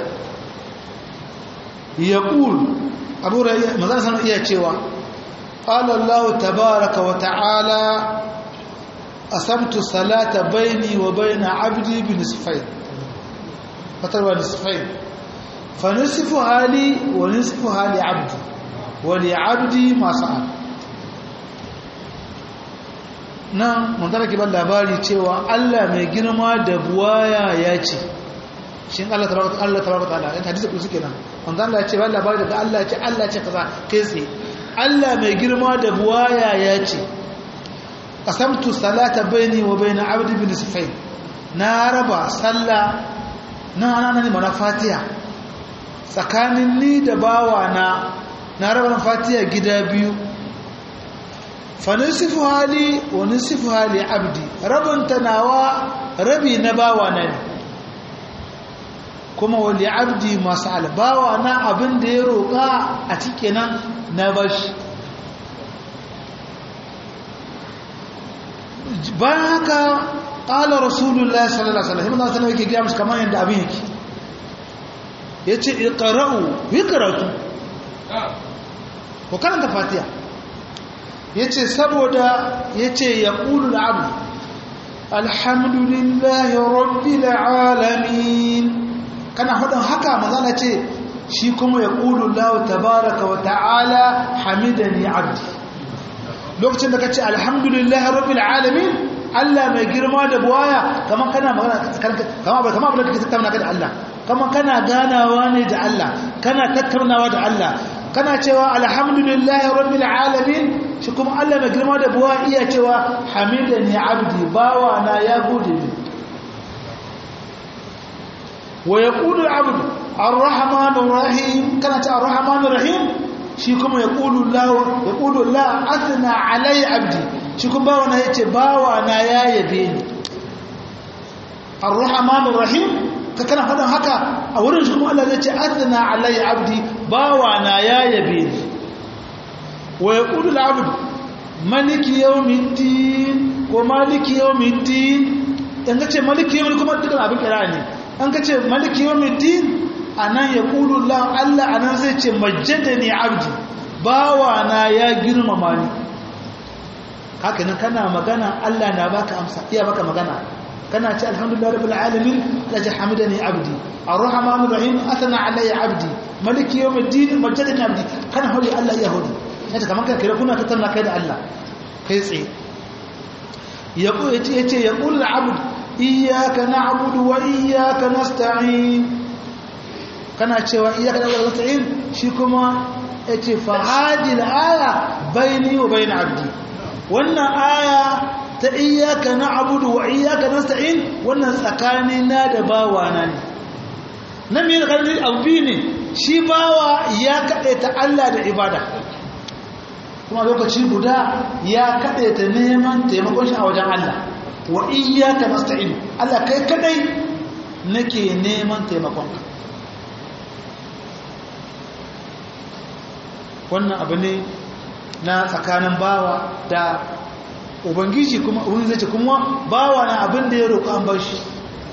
ya ƙul abu huraira manzana sallaman iya cewa ƙalallahu tabaraka wa ta'ala a samtu salata baini wa baina abdi bin nisfain fatarwa nisfain fa nisfu hali wa nisfu hali abdi wa li abdi masu abu nan mutane ke ban labari cewa Allah mai girma da buwaya ya ce shi Allah tabaraka Allah tabaraka ta'ala in hadisi ku suke nan manzo Allah ya ce ban labari daga Allah ya ce Allah ya ce kaza kai tsaye Allah mai girma da buwaya ya ce qasamtu salata baini wa baina abdi bin sifain na raba sallah na ana ne mana fatiha tsakanin ni da bawa na na raba fatiha gida biyu fanisifu hali wa nisifu hali abdi rabin tanawa rabi na bawa na ne kuma wali abdi masu albawa na abin da ya roƙa a cikin nan na bashi bayan haka ƙala rasulullah sallallahu alaihi wasallam sallallahu yake gaya musu kamar yadda abin yake ya ce iqra'u yi karatu ko karanta fatiha ya ce saboda ya ce ya ƙulu abu alhamdulillahi rabbil alamin kana hudun haka mazana ce shi kuma ya ƙulu lahu tabaraka wa ta'ala hamidani abdi lokacin da ka ce alhamdulillahi rabbil alamin Allah mai girma da buwaya kamar kana magana kamar kamar abin da kake tattauna da Allah kamar kana ganawa ne da Allah kana tattaunawa da Allah kana cewa alhamdulillahi rabbil alamin shi kuma Allah mai girma da buwa iya cewa hamidani abdi bawa na ya gode ni wa yaqulu al-abd ar-rahmanur rahim kana ta ar-rahmanur rahim shi kuma yaqulu Allah yaqulu Allah athna alai abdi shi kuma bawa na yace bawa na ya yabe ni ar-rahmanur rahim ka kana faɗin haka a wurin shi kuma Allah zai ce athna alai abdi bawa na ya yabe ni wa yaqulu al-abd maliki yawmiddin ko maliki yawmiddin in ka ce maliki yawmiddin kuma dukkan abin kira ne an ka ce maliki yawmiddin anan yaqulu Allah Allah anan zai ce majjadani abdi bawa na ya girmama ni haka nan kana magana Allah na baka amsa iya baka magana kana ce alhamdulillah rabbil alamin laji hamidani abdi arrahmanir rahim athna alayya abdi maliki yawmiddin majjadani abdi kana hori Allah ya hori yace kaman kai kira kuna tattauna kai da Allah kai tsaye yaqul yace yaqul abd iyyaka na'budu wa iyyaka nasta'in kana cewa iyyaka na'budu wa nasta'in shi kuma yace fa hadhihi al-aya bayni wa bayn abdi wannan aya ta iyaka na abudu wa iyaka nasta'in wannan tsakani na da bawa na ne na me da kalli abu ne shi bawa ya kade ta Allah da ibada kuma lokaci guda ya kade ta neman taimakon shi a wajen Allah wa iyaka nasta'in Allah kai kadai nake neman taimakon ka wannan abu ne na tsakanin bawa da ubangiji kuma wani zai ce kuma bawa na abin da ya roƙo an bar shi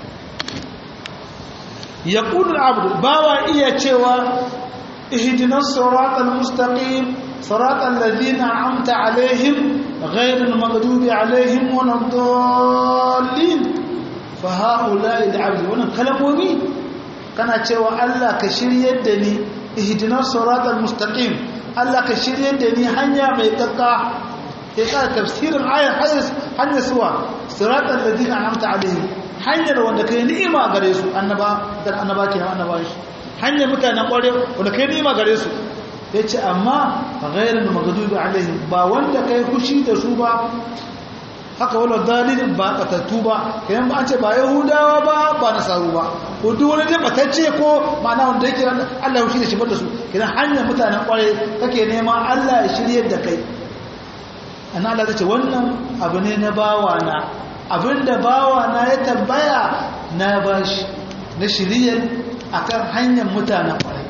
ya ƙudur abu bawa iya cewa ihdinas siratal mustaqim siratal ladina amta alaihim ghayril maghdubi alaihim waladdallin fa haula'i al'abd wannan kalamomi kana cewa Allah ka shiryar da ni ihdinas siratal mustaqim Allah ka shiryar da ni hanya mai kakka ya sa tafsirin ayar hanyar suwa siratan da dina amta alaihi hanyar wanda kai ni'ima gare su annaba dan annaba ke annaba shi hanyar mutanen kware wanda kai ni'ima gare su yace amma ghayrul maghdubi alaihim ba wanda kai kushi da su ba haka wala dalilin ba batattu ba kayan ba an ce ba yahudawa ba ba nasaru ba ko duk wani dai batacce ko ma'ana wanda yake Allah ya shi da shi da su kidan hanyar mutanen kware kake nema Allah ya shiryar da kai an Allah ta ce wannan abu ne na bawana abinda bawana ya tambaya na bashi na shiriyar akan hanyar mutanen kwarai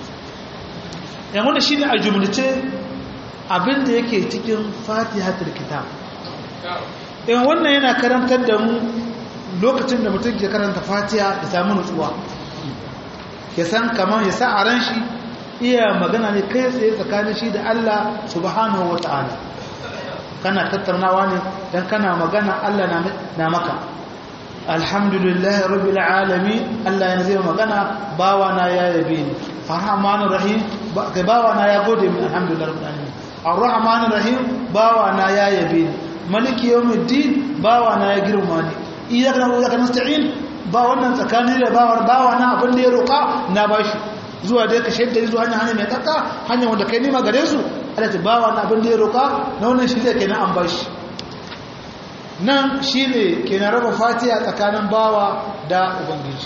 yan wanda shine a jumlace abinda yake cikin fatihatul kitab yan wannan yana karantar da mu lokacin da mutum ke karanta fatiha da samu nutsuwa ya san kamar ya sa a ran shi iya magana ne kai tsaye tsakanin shi da Allah subhanahu wa ta'ala kana tattaunawa ne dan kana magana Allah na maka alhamdulillah rabbil alamin Allah ya zai magana bawa na ya yabe ni arrahmanir rahim bawa na ya gode min alhamdulillah rabbil alamin arrahmanir rahim bawa na ya yabe ni maliki yawmiddin bawa na ya girma ni iyyaka na'budu wa iyyaka nasta'in ba wannan tsakanin da bawa bawa na abin da ya roka na bashi zuwa dai ka shaidda zuwa hanya hanya mai kakka hanya wanda kai nima gare su Allah ta bawa na abin da ya roka na wannan shi zai kenan an bashi nan shine kenan raba fatiha tsakanin bawa da ubangiji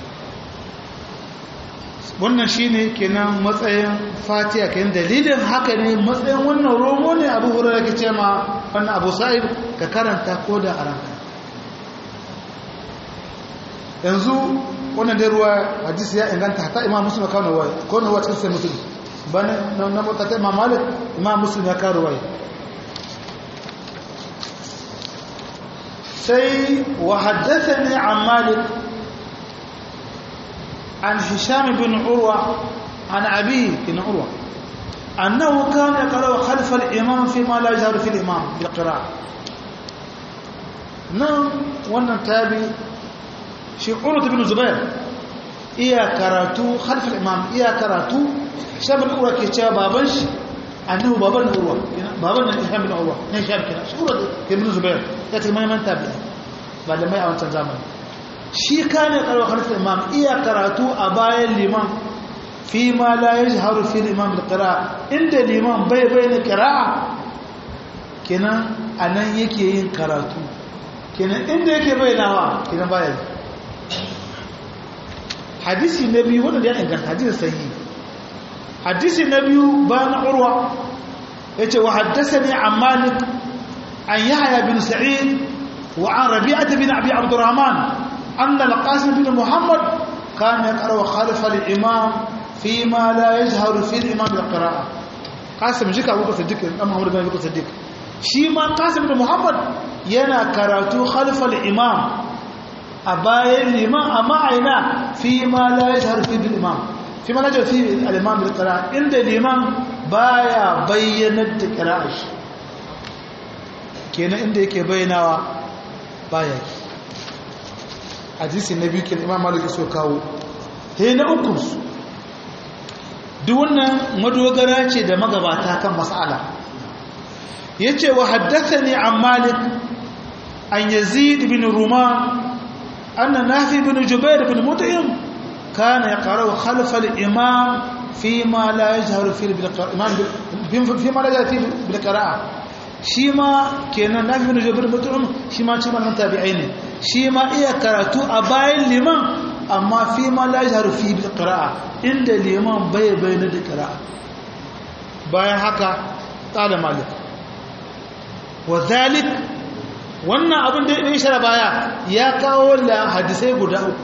wannan shine kenan matsayin fatiha kenan dalilin haka ne matsayin wannan romo ne abu hurairar ke ce ma wannan abu sa'id ka karanta ko da a ranka yanzu wannan dai ruwa hadisi ya inganta hata imam muslim ya kawo ruwa ko ruwa cikin sai muslim bane na mutata imam malik imam muslim ya kawo ruwa sai wa haddathani an malik an hisham bin urwa an abi bin urwa أنه كان يقرأ خلف الإمام فيما لا يجهر في الإمام بالقراءة نعم وانا تابي shi urut ibn zubair iya karatu khalfal imam iya karatu shabal uwa ke cewa baban shi annahu baban urwa baban nan hisham bin urwa ne hisham kina shi urwa ke bin zubair ya ce mai manta bi malamai a wancan zamani shi kane karwa khalifar imam iya karatu a bayan liman fi ma la yajharu fi al-imam bil-qira'a inda liman bai bayyana qira'a kenan anan yake yin karatu kenan inda yake bayyanawa kenan baya hadisi na biyu wanda ya inganta hadisi sahihi hadisi na biyu ba na urwa yace wa haddathani an malik an yahya bin sa'id wa an rabi'ah bin abi abdurrahman anna al-qasim bin muhammad kana yaqra khalfa al-imam فيما لا يجهر في الإمام بالقراءة قاسم جيك أبو بكر صديق أم محمد بن أبي بكر صديق شيما قاسم بن محمد ينا كراتو خلف الإمام أبايا الإمام أما عينا فيما لا يجهر في الإمام فيما لا يجهر في الإمام بالقراءة عند الإمام بايا بينت قراءة kenan inda yake bayyanawa baya hadisi na biyu ke imam malik so kawo he na uku duk wannan madogara ce da magabata kan mas'ala yace wa haddathani an malik an yazid bin ruman anna nafi bin jubair bin mut'im kana yaqra'u khalf al-imam fima la yajharu fi bil-imam fima la yajharu bil qira'a shi ma kenan nafi bin jubair bin mut'im shi ma cikin wannan tabi'ai ne shi ma iya karatu a bayan liman amma fi ma la yajharu fi bil qira'a inda liman bai bayyana da qira'a bayan haka qala malik wa zalik wannan abin da ya shara baya ya kawo la hadisai guda uku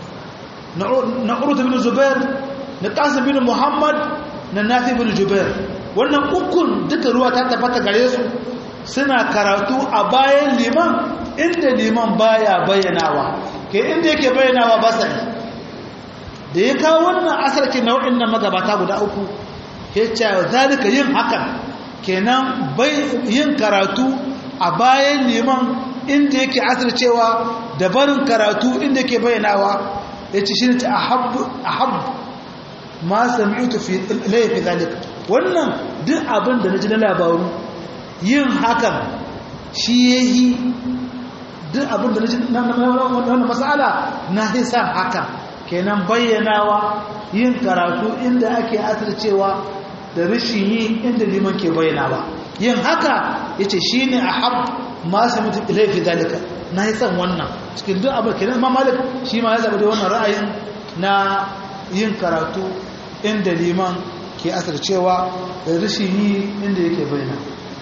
na urut bin zubair na qasim bin muhammad na nafi bin jubair wannan ukun duka ruwa ta tabbata gare su suna karatu a bayan liman inda liman baya bayyanawa ke inda yake bayyanawa ba sai da ya kawo wannan asarki nau'in nan magabata guda uku ya ce zalika yin hakan kenan yin karatu a bayan liman inda yake asircewa da barin karatu inda yake bayyanawa ya ce shi ne ta ahab ma sami'utu fi laifi zalika wannan duk abin da na ji na labaru yin hakan shi ya yi duk abin da na wannan matsala na hisan haka kenan bayyanawa yin karatu inda ake asircewa da rashin yi inda liman ke bayyanawa yin haka ya ce shi ne a hab masu mutu ilaifi zalika na hisan wannan cikin duk abin kenan ma malik shi ma ya zaɓa da wannan ra'ayin na yin karatu inda liman ke asircewa da rashin yi inda yake bayyana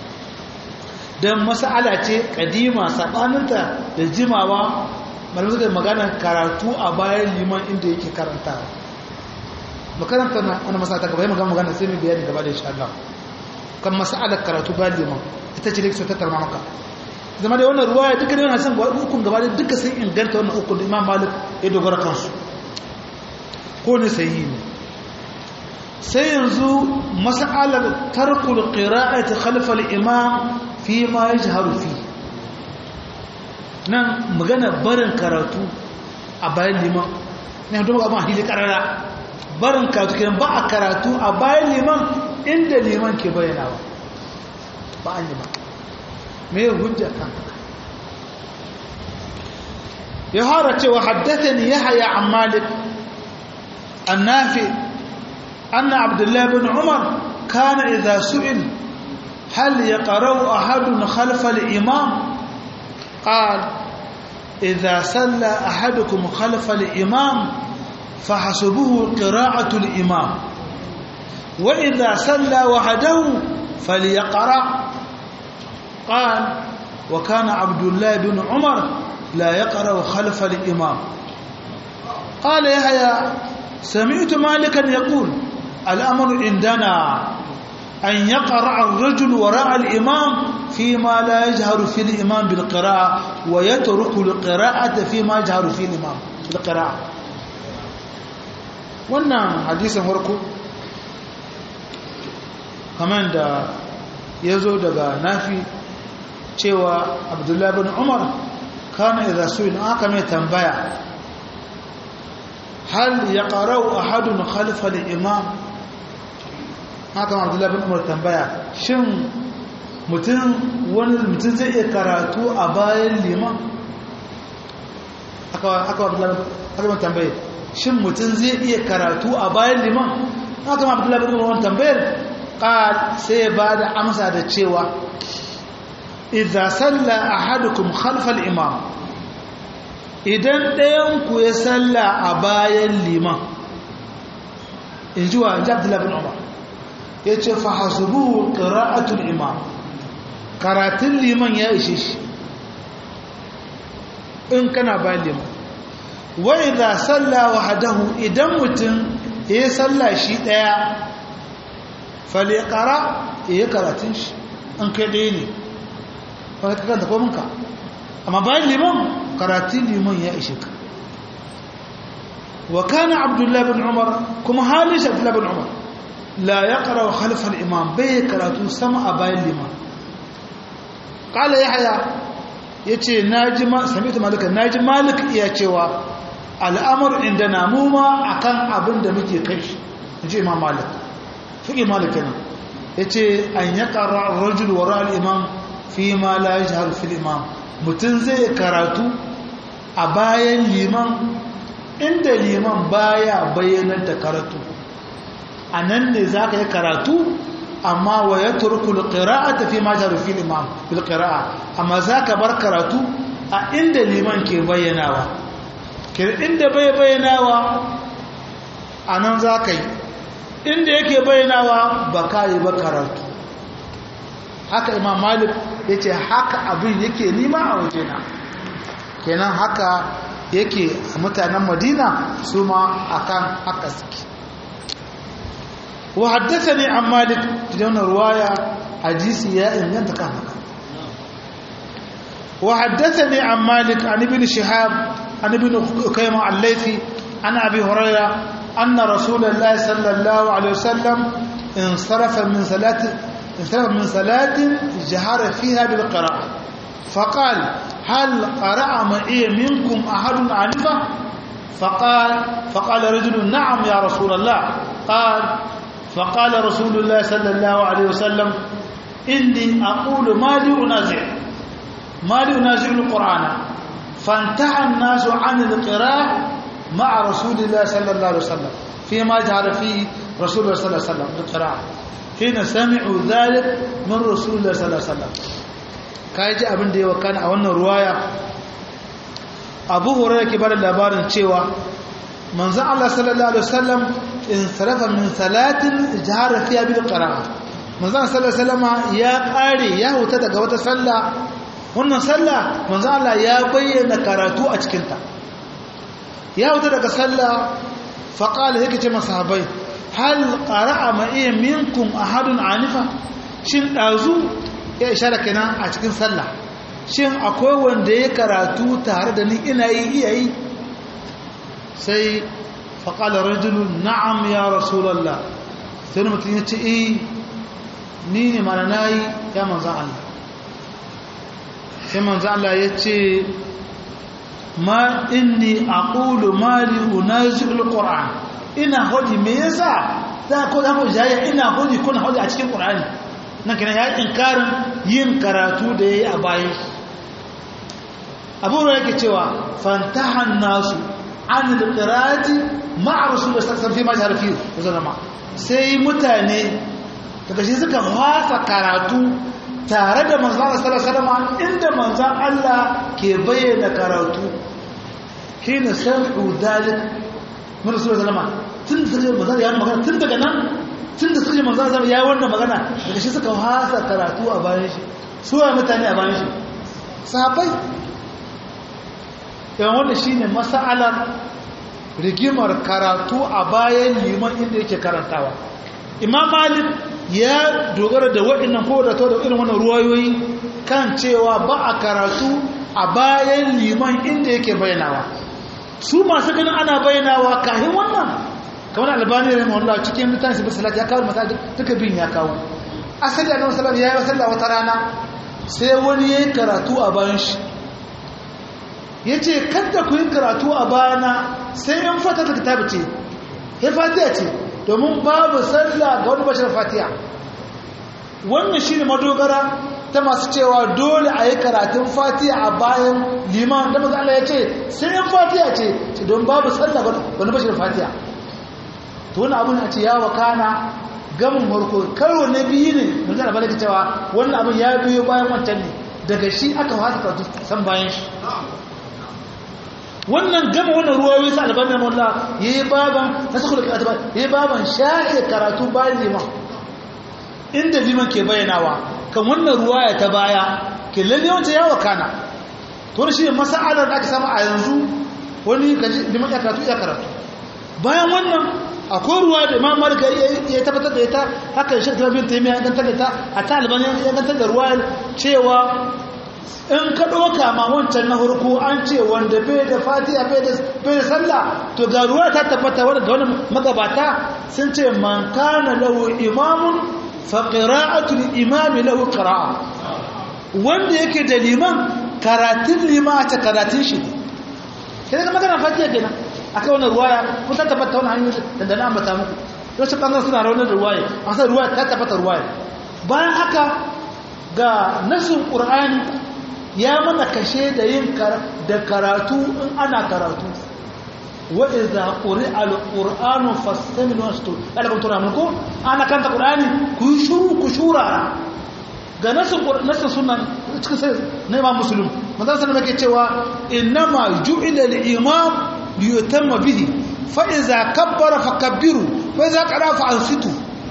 don mas'ala ce kadima saɓaninta da jimawa malamai suka magana karatu a bayan liman inda yake karantawa makaranta na wani masala ta gaba yi magana magana sai mai bayani gaba da insha Allah kan mas'alar karatu bayan liman ita ce da ke ta tarma maka zama da wannan ruwaya duka da yana son hukun gaba da duka sun inganta wannan hukun da imam malik ya dogara kansu ko ne sai yi ne sai yanzu mas'alar tarkul qira'ati khalfa al-imam fi ma yajharu fi nan magana barin karatu a bayan liman ne don abin hadisi karara barin karatu kenan ba a karatu a bayan liman inda liman ke bayyanawa ba an yi ba me hujja kan ya fara cewa haddathani yahya an malik annafi anna abdullah ibn umar kana idha su'il hal yaqra'u ahadun khalfa al-imam qala idha salla ahadukum khalfa al-imam فحسبه قراءة الإمام وإذا سلى وحده فليقرأ قال وكان عبد الله بن عمر لا يقرأ خلف الإمام قال يحيى سمعت مالكا يقول الأمر عندنا أن يقرأ الرجل وراء الإمام فيما لا يجهر في الإمام بالقراءة ويترك القراءة فيما يجهر في الإمام في القراءة wannan hadisin farko kamar da ya zo daga nafi cewa abdullahi bin umar kana idza su'il aka mai tambaya hal ya qara'u ahadun khalfa al-imam haka ma abdullahi bin umar tambaya shin mutum wani mutum zai iya karatu a bayan liman haka ma abdullahi tambaye shin mutum zai iya karatu a bayan liman haka ma abdullahi bin umar tambayar ƙal sai ya ba da amsa da cewa idza salla ahadukum khalfal imam idan ɗayan ku ya salla a bayan liman in ji wa abdullahi bin umar ya ce fa hasubuhu qira'atul imam karatun liman ya ishe shi in kana bayan liman wa idza salla wahdahu idan mutum ya salla shi daya falyaqra ya karatun shi an kai dai ne ba ka kanta ko munka amma bayan liman karatun liman ya ishe ka wa kana abdullahi bin umar kuma halin shi abdullahi bin umar la yaqra khalfa al-imam bai karatu sama a bayan liman qala yahya yace naji ma sami'tu malika naji malik iya cewa al'amur indana mu ma akan abin da muke kai inji imam malik fiqi malik kenan yace an yaqra ar-rajul wara al-imam fi ma la yajhar fi al-imam mutun zai karatu a bayan liman inda liman baya bayyanar da karatu anan ne zaka yi karatu amma wa ya turkul qira'ata fi ma jaru fil imam bil qira'a amma zaka bar karatu a inda liman ke bayyanawa ke inda bai bayyanawa anan zaka yi inda yake bayyanawa ba kai ba karatu haka imam malik yace haka abin yake nima a wajena kenan haka yake mutanen madina su ma akan haka suke وحدثني عن مالك تجون رواية حديث يا إن أنت كهنك وحدثني عن مالك عن ابن شهاب عن ابن كيمة الليثي عن أبي هريرة أن رسول الله صلى الله عليه وسلم انصرف من صلاة انصرف من صلاة جهر فيها بالقراءة فقال هل قرأ معي منكم أحد عنفة فقال فقال رجل نعم يا رسول الله قال فقال رسول الله صلى الله عليه وسلم إني أقول ما لي أنازع ما لي أنازع القرآن فانتهى الناس عن القراءة مع رسول الله صلى الله عليه وسلم فيما جعل فيه رسول الله صلى الله عليه وسلم القراءة حين سمعوا ذلك من رسول الله صلى الله عليه وسلم kaji abin da ya wakana a wannan ruwaya abu hurairah ke bada labarin cewa manzon Allah sallallahu alaihi wasallam in sarafa min salatin jahara fiya bil qira'a manzon sallallahu alaihi wasallam ya kare ya huta daga wata sallah wannan sallah manzon Allah ya bayyana karatu a cikin ta ya huta daga sallah fa qala yake ce masahabai hal qara'a ma iya minkum ahadun anifa shin dazu ya ishara kenan a cikin sallah shin akwai wanda ya karatu tare da ni ina yi iya yi sai faƙala rajulun na'am ya rasulallah sai mutum ya ce eh ni ne mana na yi ya manzan Allah sai manzan Allah ya ce ma inni aqulu mali unazil qur'an ina hodi me yasa za ko da mu jaya ina hodi kuna hodi a cikin qur'ani nan kenan ya inkarin yin karatu da yayi a bayan abu yake cewa fantahan nasu an al-qira'ati ma'a rasulullah sallallahu alaihi wasallam fi majhar fi zalama sai mutane daga shi suka fasa karatu tare da manzon Allah sallallahu alaihi wasallam inda manzon Allah ke bayyana karatu kina sami'u dalik min rasulullah sallallahu alaihi wasallam tun da manzon ya magana tun daga nan tun da suka ji manzon Allah ya wannan magana daga shi suka fasa karatu a bayan shi su wa mutane a bayan shi sahabbai yawan wanda shi ne masa'alar rigimar karatu a bayan liman inda yake karantawa imam malik ya dogara da waɗannan ko da da irin wannan ruwayoyi kan cewa ba a karatu a bayan liman inda yake bayanawa su masu ganin ana bayanawa kahin wannan kamar albani da mawallah cikin mutane su bisalat ya kawo masajid duka bin ya kawo asali a nan salam ya yi wasalla wata rana sai wani ya yi karatu a bayan shi ya ce kada ku yi karatu a bayana sai yan fata ta kitabu ce ya fatiya ce domin babu sallah ga wani bashar fatiha wannan shi ne madogara ta masu cewa dole a yi karatun fatiha a bayan liman da maza Allah ya ce sai yin fatiha ce ce don babu sallah ga wani bashar fatiha to wani abin a ce ya wakana gamin harko karo na biyu ne mun zana bala cewa wannan abin ya biyo bayan wancan ne daga shi aka fasa karatu san bayan shi wannan gama wannan ruwayoyi sa albanin wallah yayi baban nasakul karatu yayi baban sha'i karatu bayan liman inda liman ke bayyanawa kan wannan ruwaya ta baya ke lalle wanda ya wakana to shi mas'alar da aka samu a yanzu wani kaji liman ya karatu ya karatu bayan wannan akwai ruwa da imam malik ya tabbatar da ita haka shi ta bin taimiya ya gantar da ta a taliban ya gantar da ruwa cewa in ka ɗauka ma wancan na hurku an ce wanda bai da fatiha bai da sallah to ga ruwa ta tabbata wanda ga wani magabata sun ce man kana lahu imamun fa qira'atu imami lahu qira'a wanda yake da liman karatun liman ta karatun shi ne kenan magana fatiha kenan akai wannan ruwaya kun ta tabbata wannan hanyoyi da da na ambata muku wasu bangaren suna raunar da ruwaya an san ruwaya ta tabbata ruwaya bayan haka ga nasin qur'ani ya mana kashe da yin da karatu in ana karatu wa idza quri'a al-qur'anu fastami'u wastu alakum turamun ko ana kanta qur'ani ku shuru ku shura ga nasin nasin sunan cikin sai na imam muslim manzon sallallahu alaihi cewa innama ju'ila al-imam liyutamma bihi fa iza kabbara fakabbiru fa iza qara fa ansitu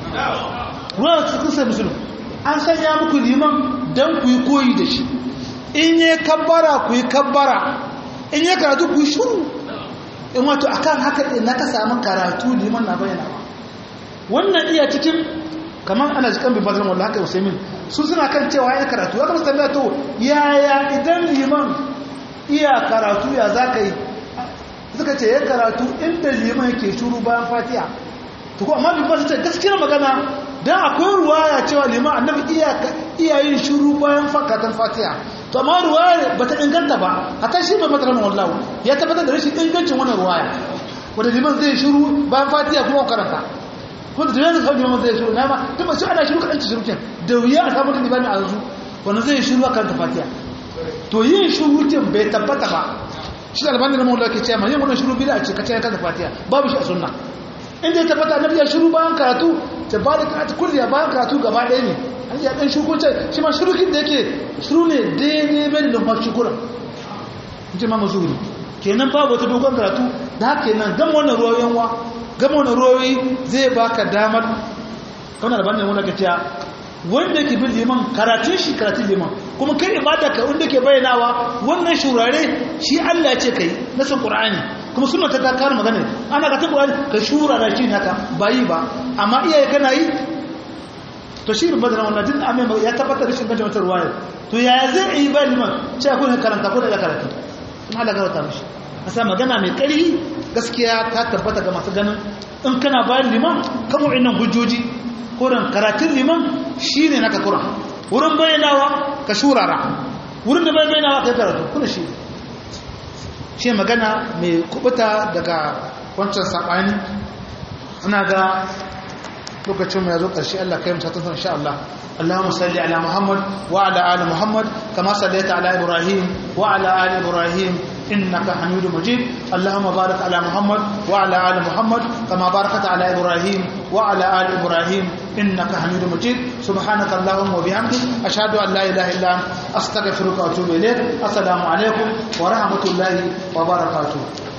ruwa cikin sai muslim an sanya muku liman dan ku yi koyi da shi in yi kabbara ku yi kabbara in yi karatu ku yi shuru in wato akan haka ɗin na ka samu karatu liman na bayyana wannan iya cikin kamar ana jikan bin bazin wallah haka usaimin su suna kan cewa ya karatu ya kamata tambaya to yaya idan liman iya karatu ya za ka yi suka ce ya karatu inda liman yake shuru bayan fatiha to ko amma bin bazin ce gaskiyar magana dan akwai ruwaya cewa liman annabi iya yin shuru bayan fakatan fatiha to amma ruwaya ba ta inganta ba hatta shi bai mata ranar wallahu ya tabbatar da rashin ingancin wannan ruwaya wanda liman zai shiru bayan fatiha kuma karanta ko da yanzu kawai liman zai shiru na ma duk ba shi ana shiru kaɗan ci shiru kyan da wuya a samun limani a yanzu wanda zai shiru a karanta fatiha to yin shiru kyan bai tabbata ba shi da albanin ramar ke ce ma yin wannan shiru bida a ce kace ya karanta fatiha babu shi a sunna inda ya tabbata annabi ya shiru bayan karatu ta ba da karatu kulliya bayan karatu gaba ɗaya ne an yi ɗan shukunce shi ma shurukin da yake shuru ne daidai bai da mafi shukuran ji ma mazuri kenan babu wata dogon karatu da haka kenan gama wannan ruwayoyin wa gama wannan ruwayoyi zai baka damar kamar da bane wani gaciya wanda yake bin liman karatun shi karatun liman kuma kai ibada ka wanda ke bayyanawa wannan shurare shi Allah ya ce kai na san Qur'ani kuma suna ta kakar magana ana ka ta Qur'ani ka shurara shi haka bayi ba amma iyaye kana yi to shi rubar da wannan din amma ya tabbatar da shi kan wata ruwaya to yaya zai yi ba liman ce ko ne karanta ko da ya karanta in Allah garauta mishi asa magana mai ƙarfi gaskiya ta tabbata ga masu ganin in kana bayan liman kamo innan hujjoji koran karatun liman shine naka kuran wurin bayyanawa ka shurara wurin da bayyanawa kai karatu kuna shi shi magana mai kubuta daga wancan sabani ina ga lokacin ya zo ƙarshe Allah kai musa tun insha Allah Allahumma salli ala Muhammad wa ala ali Muhammad kama sallaita ala Ibrahim wa ala ali Ibrahim innaka Hamidum Majid Allahumma barik ala Muhammad wa ala ali Muhammad kama barakta ala Ibrahim wa ala ali Ibrahim innaka Hamidum Majid subhanaka Allahumma wa bihamdik ashhadu an la ilaha illa anta astaghfiruka wa atubu ilayk assalamu alaikum wa rahmatullahi wa barakatuh